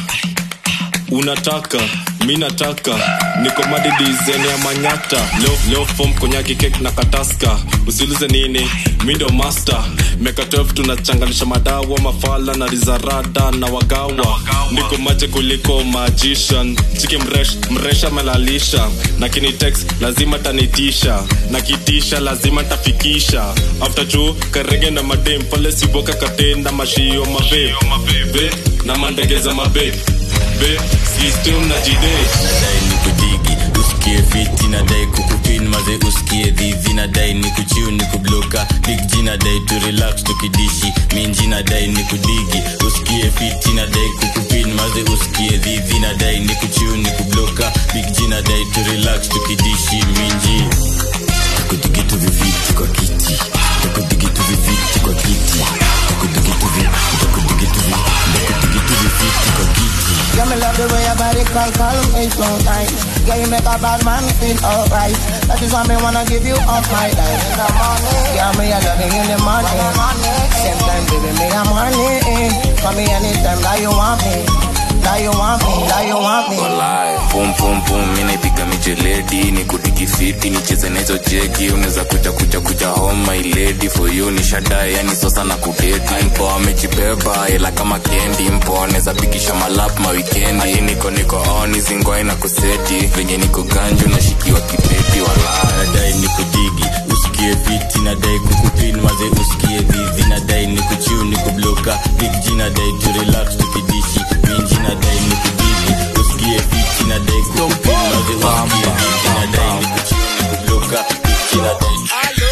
unataka mi nataka niko madidizeni ya manyata leo, leo fom konyaki kek na kataska usiulize nini mi ndo master miaka 12 tunachanganisha madawa mafala na rizarada na wagawa niko maje kuliko magician chiki mresh mresha melalisha na kinitex lazima tanitisha na kitisha lazima tafikisha after juu karege na madem pale siboka katenda mashio mabe Be, na mandegeza mabe be system na jide nadai ni kudigi usikie fiti nadai kukupin maze usikie dhivi nadai ni kuchiu ni kubloka big g nadai tu relax tukidishi minji nadai ni kudigi usikie fiti nadai kukupin maze usikie dhivi nadai ni kuchiu ni kubloka big g nadai tu relax tukidishi minji takudigitu viviti kwa kiti takudigitu viviti kwa kiti takudigitu vi takudigitu vi takudigitu viviti kwa kiti Yeah, me love the way your body call, call me so nice. Yeah, you make a bad man feel alright. That is why me wanna give you all my life. In the morning, yeah, me I love you in the morning. Same time, baby, me I'm horny. Call me anytime that you want me. That you want me, that you want me. Walai, pum pum pum mi naipiga mijeledi ni kudiki fiti nicheze na hizo jegi unaweza kuja kuja kuja home my lady for you ni shadai yani sosa na kudeti mpo amejibeba ila kama kendi mpo anaweza pikisha malap mawikendi hadi niko niko on zingwai na kuseti venye niko ganju nashikiwa kibeti walai nadai ni kudigi usikie fiti nadai kukupin maze usikie vivi nadai ni kuchiu ni kubloka big g nadai tu relax tukidishi minji nadai ni kudigi usikie fiti nadai kukupin maze usikie vivi nadai ni kuchiu ni kubloka big g nadai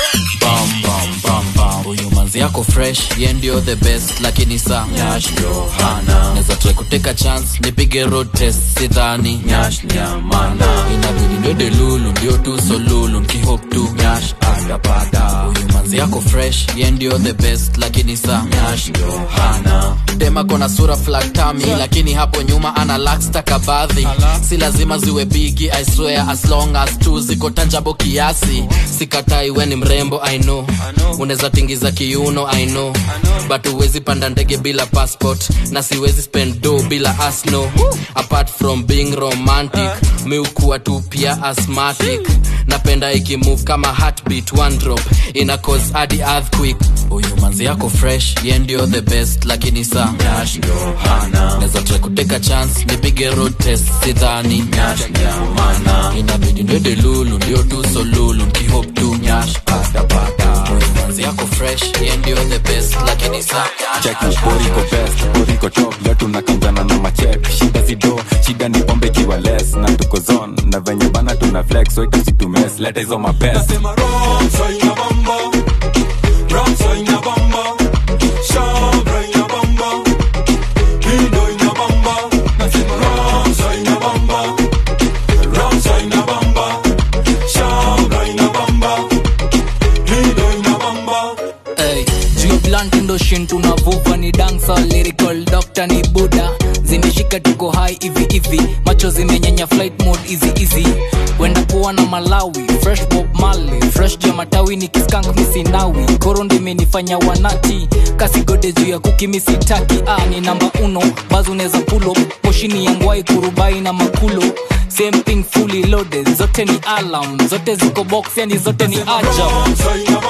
bam bam bam bam huyu manzi yako fresh ye ndio the best lakini sa nyash ndio hana naweza try kuteka chance nipige road test sidhani nyash ni amana inabidi ndwede lulu ndio tu so lulu nkihop tu nyash atapata huyu manzi manzi yako fresh ye ndio the best lakini sa nyash ndio hana dema kona sura flaktami lakini hapo nyuma ana lakstakabadhi si lazima ziwe bigi i swear as long as tu ziko tanjabo kiasi sikatai we ni mrembo i know unaweza tingiza kiuno i know but huwezi panda ndege bila passport na siwezi spend do bila asno apart from being romantic mi ukuwa tu pia asthmatic napenda ikimove kama heartbeat one drop ina cause hadi earthquake huyu manzi yako fresh ye ndio the best lakini sa nyash ndio hana naweza try kuteka chance nipige road test sidhani nyash ndio mana inabidi ndede lulu ndio tu so lulu nkihop tu nyash patapata huyu manzi yako fresh ye ndio the best lakini sa check boriko best boriko top leo tunakanjana na machek shida zido shida ni pombe kiwa less na tuko zone na venye bana tuna flex so itusitumes leta hizo mapest Hey, juu blunt ndo shin tunavuva ni dansa lyrical doctor ni buda zimeshika tuko hai hivi hivi macho zimenyenya flight mode easy easy wenda kuwa na malawi fresh bob mali fresh juu ya matawi ni kiskank misinawi koro ndimenifanya wanati kasigode juu ya kuki misitaki ah, ni namba uno bazo unaweza pulo moshini ya ngwai kurubai na makulo same thing fully loaded zote ni alarm zote ziko box yani zote ni ajab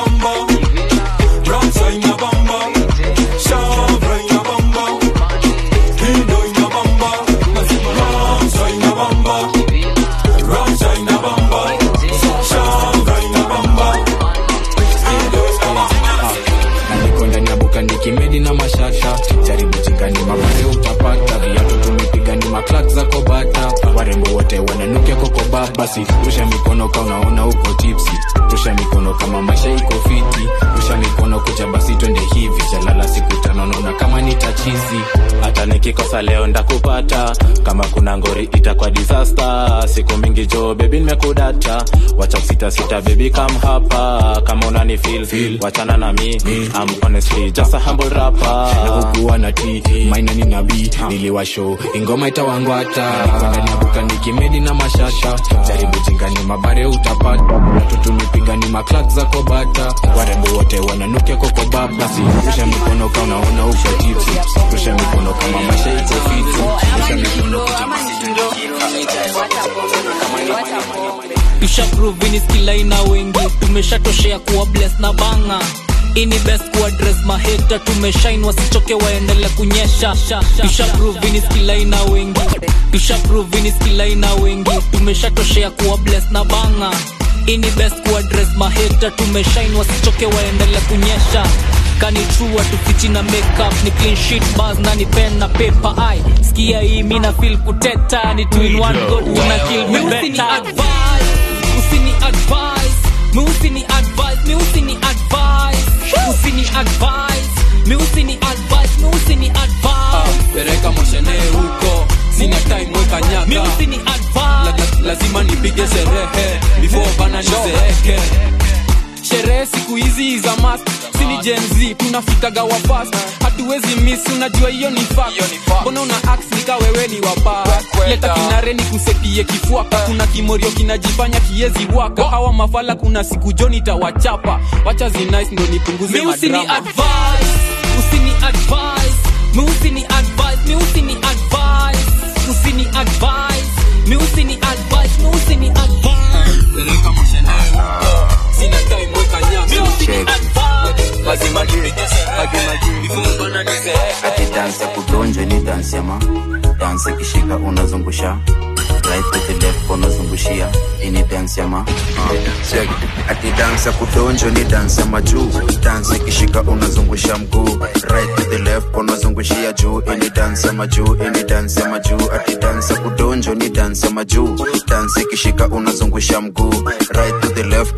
niko ndani ya buka nikimedi na mashasha jaribu chingani mabare utapata viatu tumepiga ni maklak za kobata warembo wote wananukia kokoba basi rusha mikono ka unaona uko tipsi rusha mikono kama maisha iko fiti rusha mikono kuja basi twende hivi jalala siku tano naona kama ni tachizi hata nikikosa leo ndakupata kama kuna ngori itakwa disaster siku mingi jo bebi nimekudata wacha sita sita bebi kam hapa kama unani feel, feel. wachana na mi I'm honestly just a humble rapper na hukuwa na t maina ni nabii niliwasho ingoma itawangwata niko ndani ya buka nikimedi na mashasha jaribu chingani mabare utapata watu tumepiga ni maklak za kobata warembo wote wananukia kokoba basi rusha mikono ka unaona uko tipsi rusha mikono kama maisha iko fiti rusha mikono kuja tushaprovini skilaina wengi tumeshatoshea kuwa bless na banga ini best kuadres maheta tumeshain wasichoke waendele kunyesha tushaprovini skilaina wengi tushaprovini skilaina wengi tumeshatoshea kuwa bless na banga ini best kuadres maheta tumeshain wasichoke waendele kunyesha kani true tufichi na makeup ni clean sheet bars na ni pen na paper ai skia hii mina feel kuteta ni two in one go tuna kill me better usini advise mi usini advise mi usini advise usini advise mi usini advise mi usini advise pereka moshene huko sina time weka nyaka mi usini advise la, lazima nipige sherehe before bana nizeeke sherehe siku hizi za mas sini Gen Z tunafikaga wa fast hatuwezi miss unajua hiyo ni fact mbona una ax nika wewe ni waba leta kinare ni kusepie kifuaka kuna kimorio kinajifanya kiezi waka hawa mafala kuna siku joni tawachapa wacha zinice ndo nipunguze mi usini madrama advise usini advise mi usini advise mi usini advise usini advise mi usini advise mi usini advise pereka moshene huko sina time weka nyaka lazima nipige sherehe before bana nizeeke ati dansi ya kudonjwa ni dansi ya ma dansi ikishika unazungusha right to the left unazungushia ini dansi ya ma Check. ati dansi ya kudonjwa ni dansi ya majuu dansi ikishika unazungusha mguu right to the left unazungushia juu ini dansi ya majuu ini dansi ya majuu ati dansi ya kudonjwa ni dansi ya majuu dansi ikishika unazungusha mguu right to the left unazungusha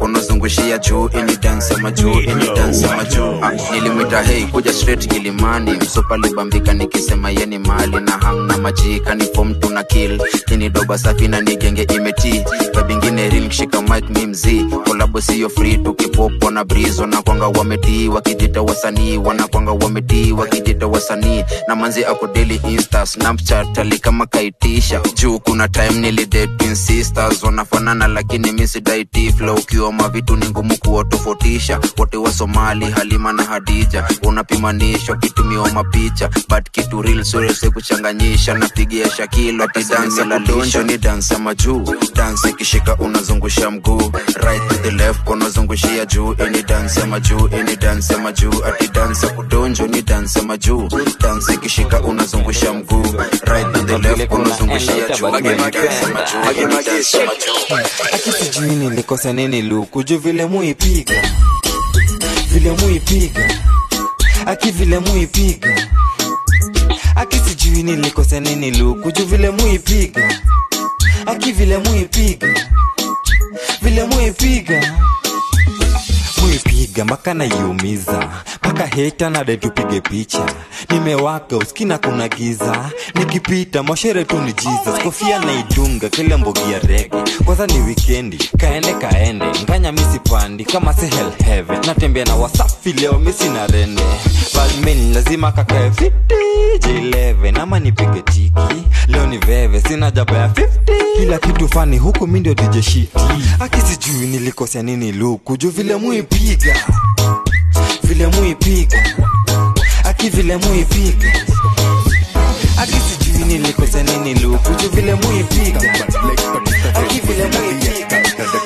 unazungushia juu ini dance ya majuu ini dance ya majuu ah, nilimwita hei kuja straight kilimani msopa libambika nikisema yeni mali na hang na majika ni fom tuna kill ini doba safi na nigenge imeti babingine ril kishika mic mi mzii kolabo siyo free tukipopo na brizo na kwanga wametii wakijita wasanii wanakwanga wametii wakijita wasanii na manzi ako daily insta snapchat ali kama kaitisha juu kuna time nilidate sisters wanafanana lakini misidaiti flow ukiwa mavitu ni ngumu kuwatofautisha wote wa somali halima na hadija unapimanishwa kitumiwa mapicha but kitu real surese kuchanganyisha napigia shakilo ati dansi la donjo ni dansi ya majuu dansi ikishika unazungusha mguu right to the left unazungushia juu ini dansi ya majuu ini dansi ya majuu ati dansi ya kudonjo ni dansi ya majuu dansi ikishika unazungusha mguu right to the left unazungushia juu ini dansi ya majuu ini dansi ya majuu aki sijui nilikosa nini luku juu vile muipiga vile muipiga aki vile muipiga aki sijui nilikosa nini luku juu vile muipiga aki vile muipiga vile muipiga muipiga mpaka naiumiza mpaka heta nade tupige picha nimewaka uskina kuna giza nikipita moshere tu ni jesus kofia naidunga kile mbogi ya rege kwanza ni wikendi kaende kaende nganya misipandi kama se hell heaven natembea na wasafi leo misi na rende balmin lazima kakae fiti j11 ama nipige tiki leo ni veve sina jaba ya 50 kila kitu fani huku mi ndio dj shiti akisijui nilikosea nini luku juu vile muipiga vile muipiga aki vile muipiga aki sijui nilikosea nini luku juu vile muipiga aki vile muipiga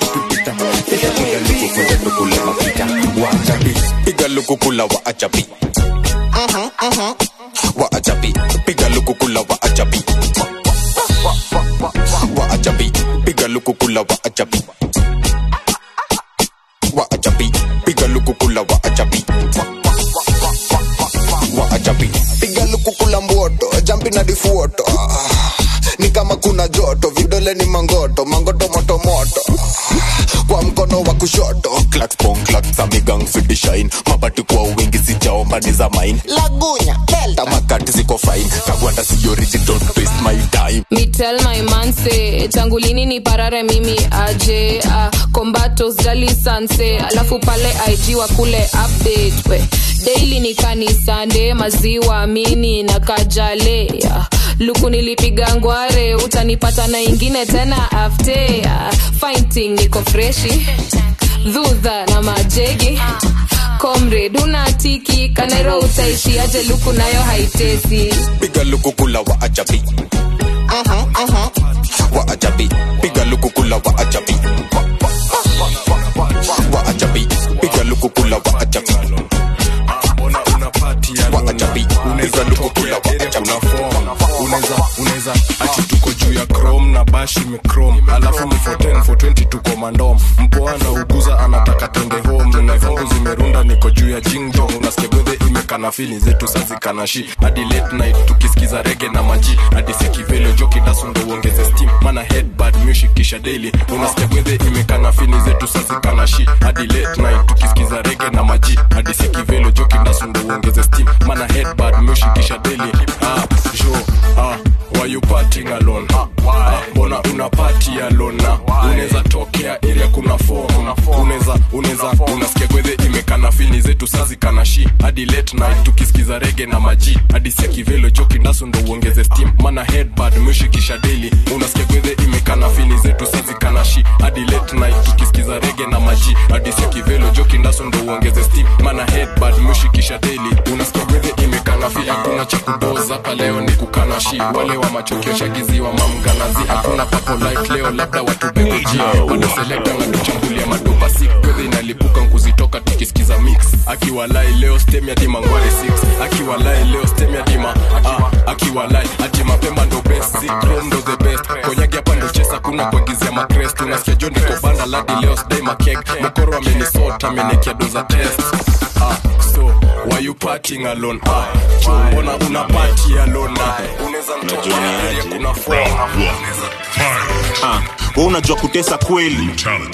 piga lukukula wa ajabi wa ajabi piga lukukula wa ajabi wa ajabi piga lukukula wa ajabi wa ajabi piga lukukula wa ajabi wa ajabi piga lukukula mboto jampi na difuoto Ah, ni kama kuna joto vidole ni mangoto mangoto moto moto kwa mkono wa kushoto clacks pong clacks amigang fiti shine mabati kwa wingi sijaomba ni za mine lagunya delta tamakati ziko fine kagwanda si original don't waste my time Me tell my man say tangu lini ni parare mimi aje uh, kombatos jali sanse alafu pale ig wa kule update we daily ni kanisande maziwa mini na kajale uh, luku nilipiga ngware utanipata na ingine tena afte uh, fighting niko freshi dhudha na majegi comrade unatiki kanero utaishi aje luku nayo haitesi piga lukukula wa ajabi wa ajabi piga lukukula wa ajabi wa ajabi piga lukukula wa ajabi wa ajabi piga lukukula wa ajabi unaweza unaweza ati tuko juu ya chrome na bash imechrome alafu ni 410 420 tuko mandom mpoa na uguza anataka twende home na zangu zimerunda niko juu ya jingdong unasikia gwedhe imekana fili zetu sazikanashi hadi late night tukisikiza rege na maji hadi sikivelo joki dasundo uongeze steam mana headbad music kisha daily unasikia gwedhe imekana fili zetu sazikanashi hadi late night tukisikiza rege na maji hadi sikivelo joki dasundo uongeze steam mana headbad music kisha daily ah jo ah why you partying alone ah, mbona una party alone na unaweza tokea area kuna form unaweza unaweza unasikia gwedhe imekana fini zetu sazi kana shi hadi late night tukisikiza rege na maji hadi sia kivelo joki ndasu ndo uongeze steam mana headbad mshikisha daily unasikia gwedhe imekana fini zetu sazi kana shi hadi late night tukisikiza rege na maji hadi sia kivelo joki ndasu ndo uongeze steam mana headbad mshikisha daily unasikia gwedhe imekana fi hakuna cha kudoza hapa leo ni kukana shi wale wa machokio shagiziwa mamganazi hakuna papo light leo labda watu begoji bado selekta na tuchambulia madopa sik gwedhe inalipuka nkuzitoka tukisikiza mix akiwalai leo stem ya dima ngware 6 akiwalai leo stem ya dima ah, akiwalai ati mapema ndo best sikrom ndo the best konyagi hapa ndo chesa kuna kuagizia makrest unasikia jo niko banda ladi leo sdai makek mokoro amenisota amenikia doza test ah, so why you partying alone ah, jo mbona una party alone ah, unaweza mtoka area kuna form Ah, wewe unajua kutesa kweli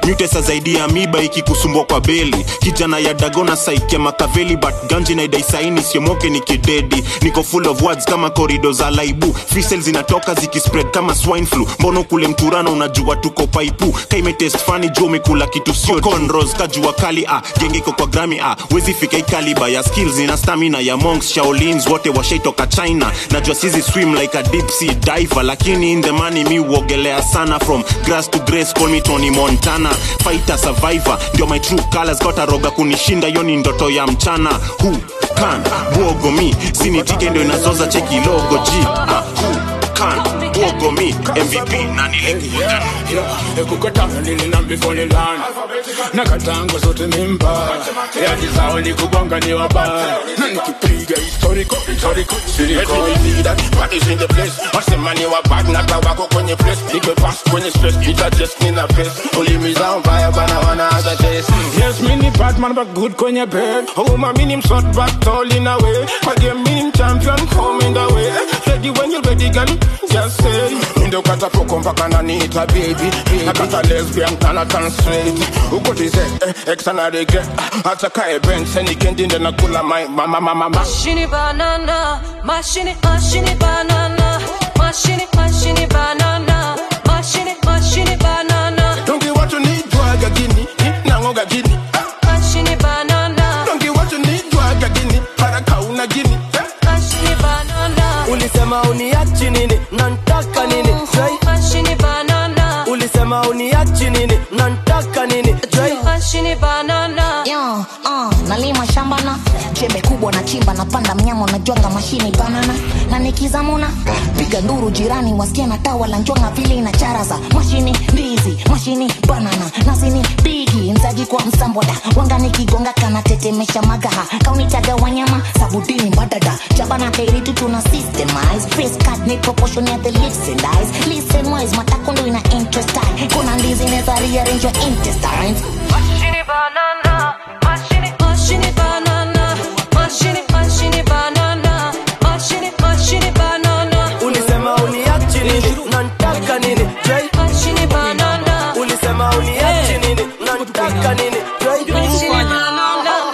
nyutesa zaidi ya miba ikikusumbwa kwa beli kijana ya dagona saike makaveli but ganji na idaisaini siomoke ni kidedi niko full of words kama korido za laibu fisel zinatoka zikispread kama swine flu mbono kule mturano unajua tuko paipu kaimetest fani juu umekula kitu sio conros kajua kali ah genge iko kwa grami ah wezi fika ikaliba ya skills na stamina ya monks shaolins wote washaitoka china najua sizi swim like a deep sea diver lakini in the money mi uogelea sana from grass to grace call me Tony Montana fighter survivor ndio my true colors kota roga kunishinda hiyo ni ndoto ya mchana who can bwogo mi sinitike ndio inazoza cheki logo g ah, who can bwogo mi MVP na nilikuja ekukatana nilinambifonilan nakatango zote mimba yadi zao ni kubonga ni wabaya na nikipiga historical historical silicoid that what is in the place wasema ni wabad na tawako kwenye place nipe pass kwenye stress nita just nina best ulimi zao mbaya bana wana other days yes mini batman but good kwenye bed homa mini msot but tall in a way kwa game mini champion home in the way ready when you ready girl just say ndo kata poko mpaka naniita baby nakata lesbian tana tan straight ukotize eh, ex ana regret hata kae bench senikendi ndo nakula my mama mama mama Mashini banana, mashini, mashini banana, mashini, mashini banana, mashini, mashini banana, Don't get what you need, drug agini, nango gagini. mashini banana, Don't get what you need, drug agini, para kauna gini. mashini banana, ulisema uniachi nini nantaka nini Try. mashini banana, ulisema uniachi nini nantaka nini Try. mashini banana. Yo, uh, nalima shamba na jembe kubwa na chimba napanda mnyama unajwanga mashini banana na nikizamuna piga nduru jirani wasikia na tawa la njwanga vile na chara za mashini ndizi mashini banana nasini bigi mzaji kwa msamboda wanga nikigonga kana tetemesha magaha kaunitaga wanyama sabudini mbadada jabana kairitu tuna systemize face cut ni proportion ya the lips and eyes listen wise matakondo ina interest eye kuna ndizi neza rearrange your intestines Mashini banana, mashini, mashini banana, mashini, mashini banana, mashini, mashini banana, ulisema uniachi nini nantaka nini Try. mashini banana, ulisema uniachi nini nantaka nini Try. mashini banana.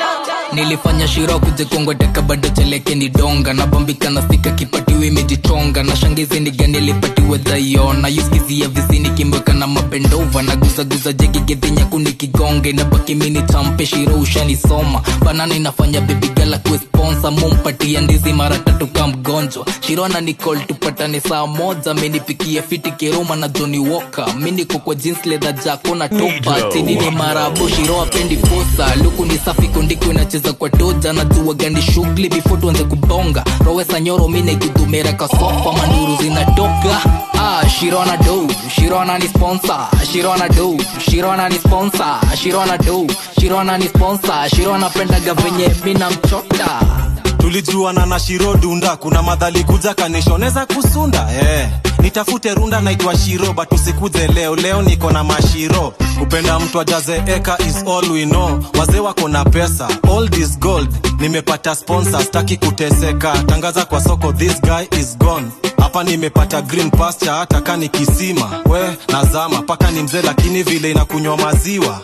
nilifanya shiro kujikongoteka bado cheleke ni donga nabambika na stika kipatiwe imejichonga na shangizi ni gani lipatiwe dhaiona yuskizia vizini kimbweka na mapendova na guzaguza jegigedhinya nikigonge na baki mini champe shiro ushanisoma banana inafanya bebigala kuesponsa mumpatia ndizi mara tatu ka mgonjwa shirona nicol tupatane saa moja minipikia fiti kiruma na joni woka miniko kwa jeans leather jako na topa tinini marabo shiro apendi posa luku ni safi kondiko inacheza kwa toja na jua gani shughuli before tuanze kubonga rowesa nyoro mine kudumera kasofa manduru zinatoka ah, shirona do shirona ni sponsor shirona do shirona ni sponsor shirona do shirona ni sponsor shirona pendaga venye mina mchota tulijuana na shiro dunda kuna madhali kuja kanishoneza kusunda eh. nitafute runda naitwa shiro but usikuze leo leo niko na mashiro kupenda mtu ajaze eka is all we know wazee wako na pesa all this gold nimepata sponsor staki kuteseka tangaza kwa soko this guy is gone hapa nimepata green pasture hata kani kisima we nazama paka ni mzee lakini vile inakunywa maziwa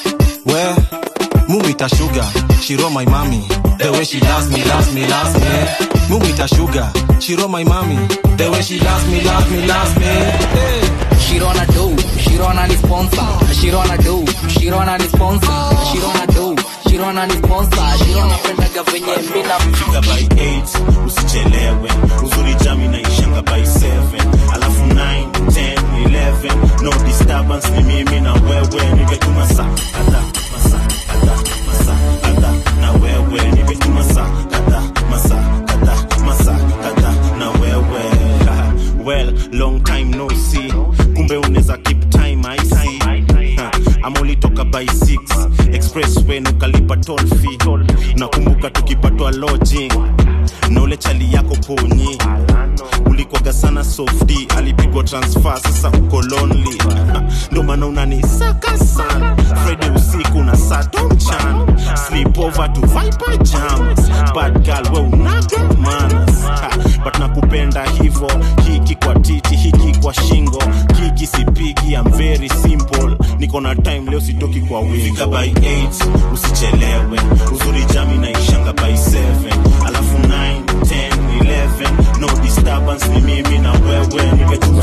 we mumita sugar shiro my mami the way she loves me loves me loves me mumita sugar shiro my mami the way she loves me loves me loves me hey. Shirona do, Shirona ni sponsor. Shirona do, Shirona ni sponsor. Shirona do, Shirona ni sponsor. Shirona pendaga venye mina Fika by 8 usichelewe uzuri jami naishanga by 7 alafu 9 10 11 no disturbance ni mimi na wewe nimetuma saa kadha masaa kadha masaa kadha na wewe nimetuma saa kadha masaa kadha masaa kadha na wewe well long time no see kumbe unaweza keep time i see Ha, ama ulitoka by 6 expressway na ukalipa toll fee nakumbuka tukipatwa lodging na ule chali yako ponyi ulikwaga sana sofdi alipigwa transfer sasa uko lonely Ha, ndo maana unanisaka sana friday usiku na sato mchana sleep over to viper jams bad girl we unaga manas Ha, but nakupenda hivo hiki kwa titi hiki kwa shingo kiki sipigi I'm very simple niko na time leo kwa wingi fika by 8 usichelewe uzuri jami naishanga by 7 alafu 9 10 11 no disturbance ni mimi na wewe nimetuma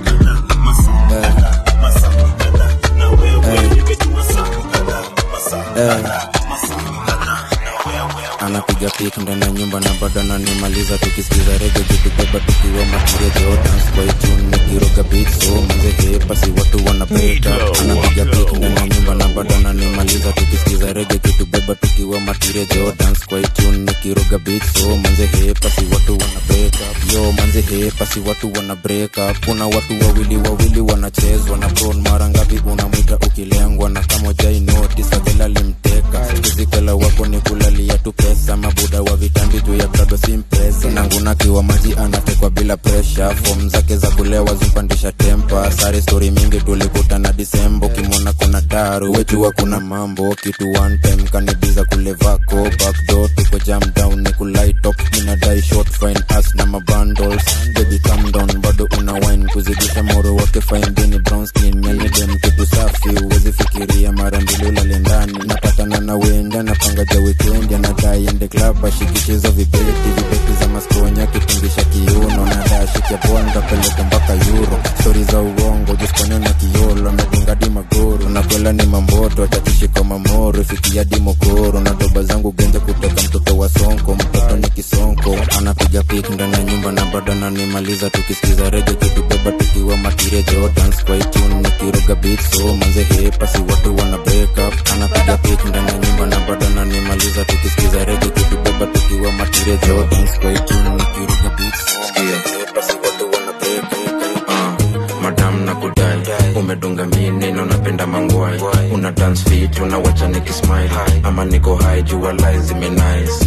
anapiga pik ndani ya nyumba na bado ananimaliza tukisikiza rege kitubeba tukiwa matiria jordans kwa itun nikiroga beat so manze hepa si watu wana break up anapiga pik ndani ya nyumba na bado ananimaliza tukisikiza rege kitubeba tukiwa matiria jordans kwa itun nikiroga beat so manze hepa si watu wana break up yo manze hepa si watu wana break up kuna watu wawili wawili wanachezwa na bron mara ngapi unamwita ukilengwa na kama jai notice akela limteka kizikela wako ni kulalia tu pesa mabuda wa vitambi juu ya bado simpresa nangunakiwa maji anatekwa bila presha fom zake za kulewa zimpandisha tempa sare stori mingi tulikutana disembo kimwona kuna daru wejua kuna mambo kitu one time kanibiza kule vako backdoor tuko jam down ni kulaitop minadai short fine as na mabundles baby calm down bado una wine kuzidisha moro wake fine dini brown skin yani dem kitu safi uwezi fikiria mara mbili ulale ndani napatana na wenda napanga ja weekend anadai ende club ashikichizo vibeti vibeti za maskonya kitungisha kiuno nadai shikia bonda peleka mpaka euro stori za uongo jiskone na kiolo medunga di magoro nakwela ni mamboto tatishiko mamoro fikia di mokoro na doba zangu genje kutoka mtoto wa sonko mtoto ni kisonko anapiga pik ndani ya nyumba na bado ananimaliza tukisikiza rege kitubeba tukiwa matiria jordans kwa itun nikiroga beat so manze hepa si watu wana break up anapiga pik ndani ya nyumba na bado ananimaliza tukisikiza rege kitubeba tukiwa matiria jordans kwa itun nikiroga beat so manze hepa si watu wana break up uh, madam na kudai umedunga mini na unapenda mangwai una dance fit unawacha nikismile ama niko high jua lies zimenice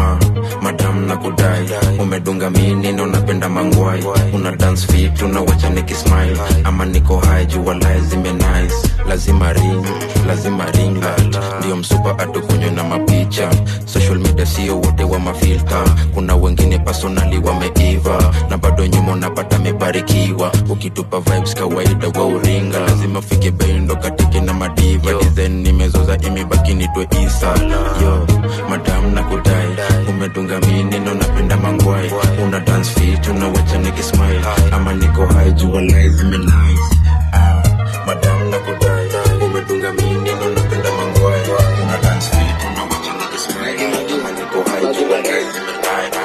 uh, madam na kudai umedunga mini na unapenda mangwai una dance fit unawacha nikismile ama niko high jua lies zimenice lazima ring lazima ring light ndio msupa atukunywe na mapicha social media sio wote wa mafilta kuna wengine personali wameiva na bado nyuma unapata mebarikiwa ukitupa vibes kawaida wa uringa lazima fike bendo katike na madiva design nimezoza imebaki nitwe isa yo madam na kudai umedunga mini na unapenda mangwai una dance fit unawacha nikismile ama niko high jua lies zimenice ah, madam na kudai umedunga mini na unapenda mangwai una dance fit unawacha nikismile ama niko high jua lies zimenice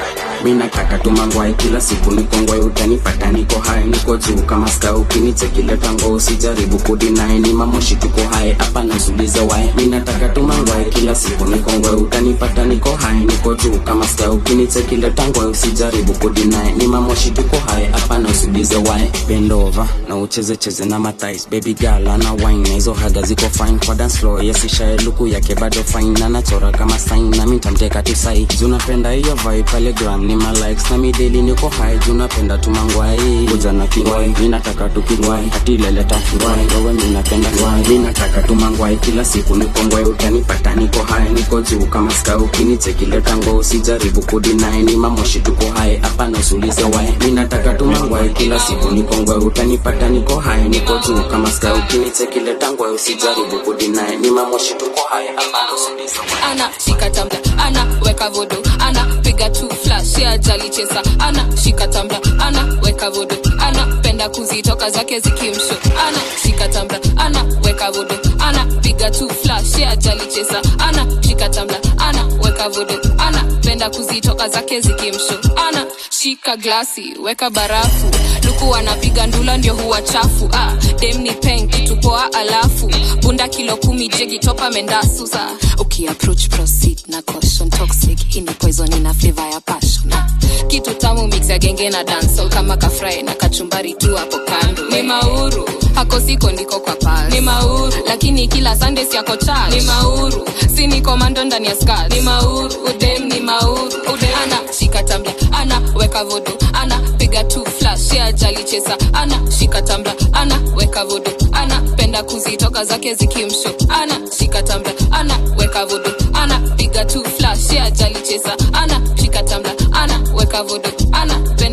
mi nataka tumangwai kila siku nikongwai utanipata niko hai niko juu kama ska ukinichekileta ngo usijaribu kudinai ni mamoshi tuko hai hapa nasuliza wai mi nataka tumangwai kila siku nikongwai utanipata niko hai niko juu kama ska ukinichekileta ngo usijaribu kudinai ni mamoshi tuko hai hapa nasuliza wai bendova na ucheze cheze na matais baby girl ana wine na hizo haga ziko fine kwa dance floor yesishae luku yake bado fine na nachora kama sign na mi tamteka tu sai junapenda hiyo vibe pale gram ni ma likes na mideli niko high junapenda tumangwai kuja na kingwai mi nataka tukingwai atileleta ngwai wewe mi napenda ngwai mi nataka tumangwai kila siku niko ngwai utanipata niko high niko juu kama ska ukinichekileta ngo usijaribu kudinai ni mamoshi tuko high hapa nasulize wai mi nataka tumangwai kila siku niko ngwai utanipata niko high niko juu kama ska ukinichekileta ngwai usijaribu kudinai ni mamoshi tuko high hapa nasulize wai ana shika tambla ana weka vodo ana piga tu flash ya jali chesa ana shika tambla ana weka vodo ana penda kuzitoka zake zikimsho ana shika tambla ana weka vodo ana piga tu flash ya jali chesa ana shika tambla ana weka vodo ana penda kuzitoka zake zikimsho ana shika glasi weka barafu luku anapiga ndula ndio huwa chafu ah, dem ni peng kitupoa alafu bunda kilo kumi jegi topa mendasusa ukiapproach proceed na caution toxic hii ni poison ina flavor ya passion ah, kitu tamu mix ya genge na dancehall kama kafry na kachumbari tu hapo kando ni mauru hako siko ndiko kwa pal ni mauru lakini kila sunday siako charge ni mauru si ni komando ndani ya skirt ni mauru udem ni mauru udem ana shika tambla ana weka vodo ana piga tu flash ya jali chesa ana shika tambla ana weka vodo ana penda kuzitoka zake zikimsho ana shika tambla ana weka vodo ana piga tu flash ya jali chesa ana shika tambla ana weka vodo ana penda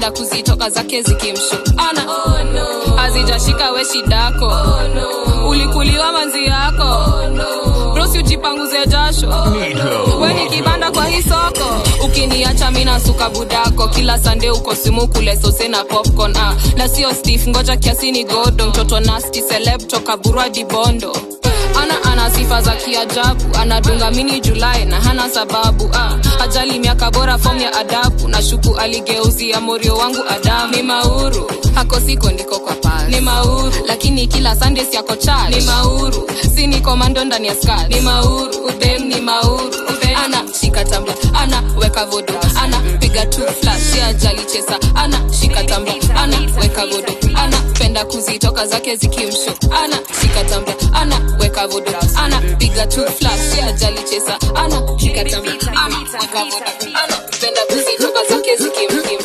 anapenda kuzitoka zake zikimsho ana oh, no. hazijashika we shidako oh, no. ulikuliwa manzi yako oh, no. brosi ujipanguze jasho oh, we ni kibanda kwa hii soko ukiniacha mina suka budako kila sande uko simu kule sose na popcorn ah. na sio stif ngoja kiasini godo mtoto nasti celeb toka burwa dibondo ana ana sifa za kiajabu anadunga mini julai na hana sababu ah. ajali miaka bora fom ya adabu na shuku aligeuzia morio wangu adamu ni mauru hako siko ndiko kwa pari ni mauru lakini kila sunday siako chali ni mauru si ni komando ndani ya skari ni mauru udem ni mauru udem. ana shika tambla ana weka vodo ana piga tu flash ya ajali chesa ana shika tambla ana weka vodo ana penda kuzitoka zake zikimsho ana shika tambla ana weka vodo ana piga tu flash ya ajali chesa ana shika tambla ana weka vodo ana penda kuzitoka zake zikimkim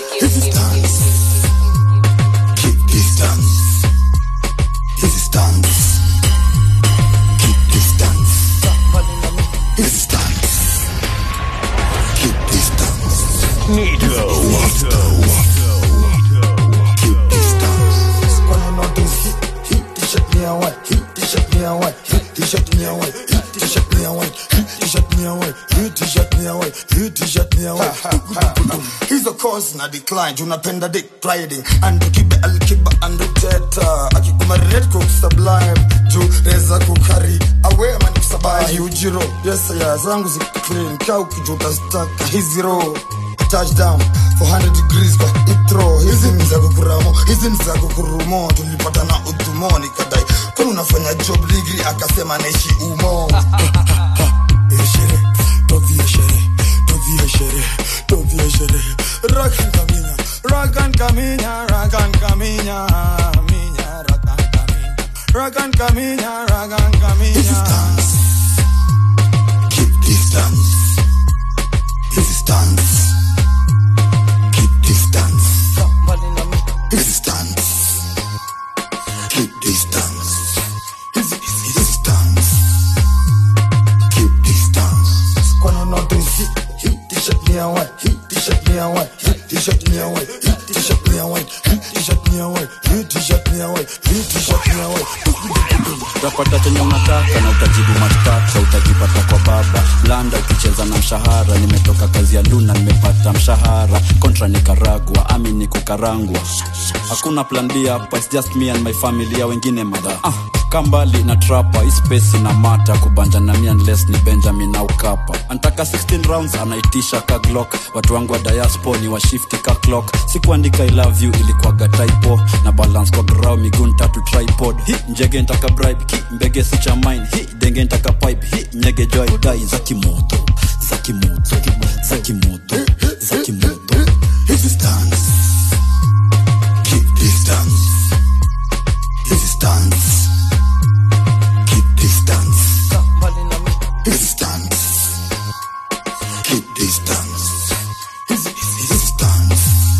Keep distance. Easy stance. Keep distance. Easy stance. Keep distance. Nito. Nito. Keep distance. Kwani notice hit, hit t-shirt me away, hit t-shirt me away, hit t-shirt me away, hit t-shirt me away, hit t-shirt me away, hit t-shirt me away, hit t-shirt me away. hizo cause na decline tunapenda dick riding andukibe alkiba anduteta akikuma red cook sublime juu reza kukari awe mani kusabai ujiro yes ya zangu zi clean ka ukijuta staka hizi ro touchdown 400 degrees kwa itro hizi ni za kukuramo hizi ni za kukurumo tulipata na udhumo nikadai kwani unafanya job degree akasema naishi umo Eshere, tovie shere, tovie shere, tovie shere. Rakan kaminya, rakan kaminya, rakan kaminya, minya, rakan kaminya, rakan kaminya, rakan kaminya. Keep distance. Easy stance. Keep distance. Easy stance. Keep distance. Easy, easy, easy stance. Keep distance. kwani notice hit, hit t-shirt me away, hit t-shirt me away, hit t-shirt me away, hit t-shirt me away, hit t-shirt me away, hit t-shirt me away, hit t-shirt me away. utapata chenye unataka na utajibu mashtaka utajipata kwa baba landa ukicheza na mshahara nimetoka kazi ya luna nimepata mshahara kontra nikaragwa ami ni kukarangwa hakuna plan b hapa it's just me and my family ya wengine madha ah, kambali na trapa ispesi na mata kubanja na mi unless ni benjamin au kapa antaka 16 rounds anaitisha ka glock watu wangu wa diaspo ni washifti ka clock sikuandika i love you ilikuwaga typo na balance kwa grau miguu tatu tripod hi njege ntaka bribe ki mbege si cha mine hi denge ntaka pipe hi nyege joy dai za kimoto za kimoto za kimoto za kimoto Easy stance. Keep distance. Easy stance. Keep distance. Easy stance. Keep distance. Easy, easy, easy stance.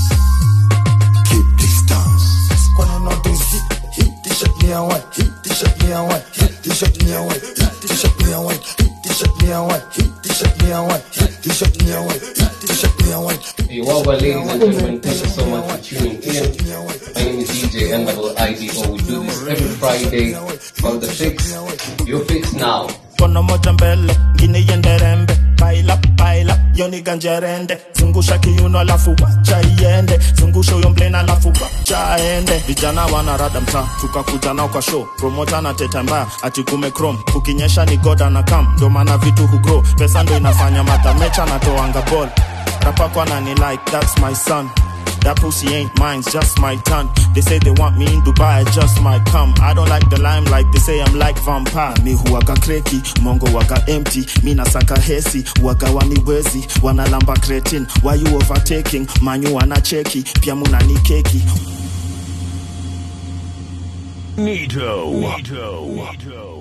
Keep distance. Kwani notice hit, hit t-shirt me away, hit t-shirt me away, hit t-shirt me away, hit t-shirt me away, hit t-shirt me away, hit t-shirt me away, hit t-shirt me away, hit t-shirt me away. Hey, well, well, ladies and gentlemen, thank you so much for tuning in. My name is DJ NIDO. We do this every Friday on the Fix. Your Fix Now. kono moja mbele ngine iende rembe paila paila yoni ganjerende zungusha kiuno alafu wacha iende zungusha huyo mblena alafu wacha aende vijana wanarada mtaa tukakuja nao kwa show promota na teta mbaya ati kume chrome kukinyesha ni goda na kam ndo maana vitu hugrow pesa ndo inafanya matamecha natoanga ball rapako anani like that's my son That pussy ain't mine, it's just my tongue. They say they want me in Dubai, I just might come. I don't like the limelight, they say I'm like vampire. Mi huwaga kreki, mongo waga empty. Mi nasaka hesi, waga waniwezi. Wanalamba cretin, why you overtaking? Manyu wanacheki, pia munani keki. Nito. Nito.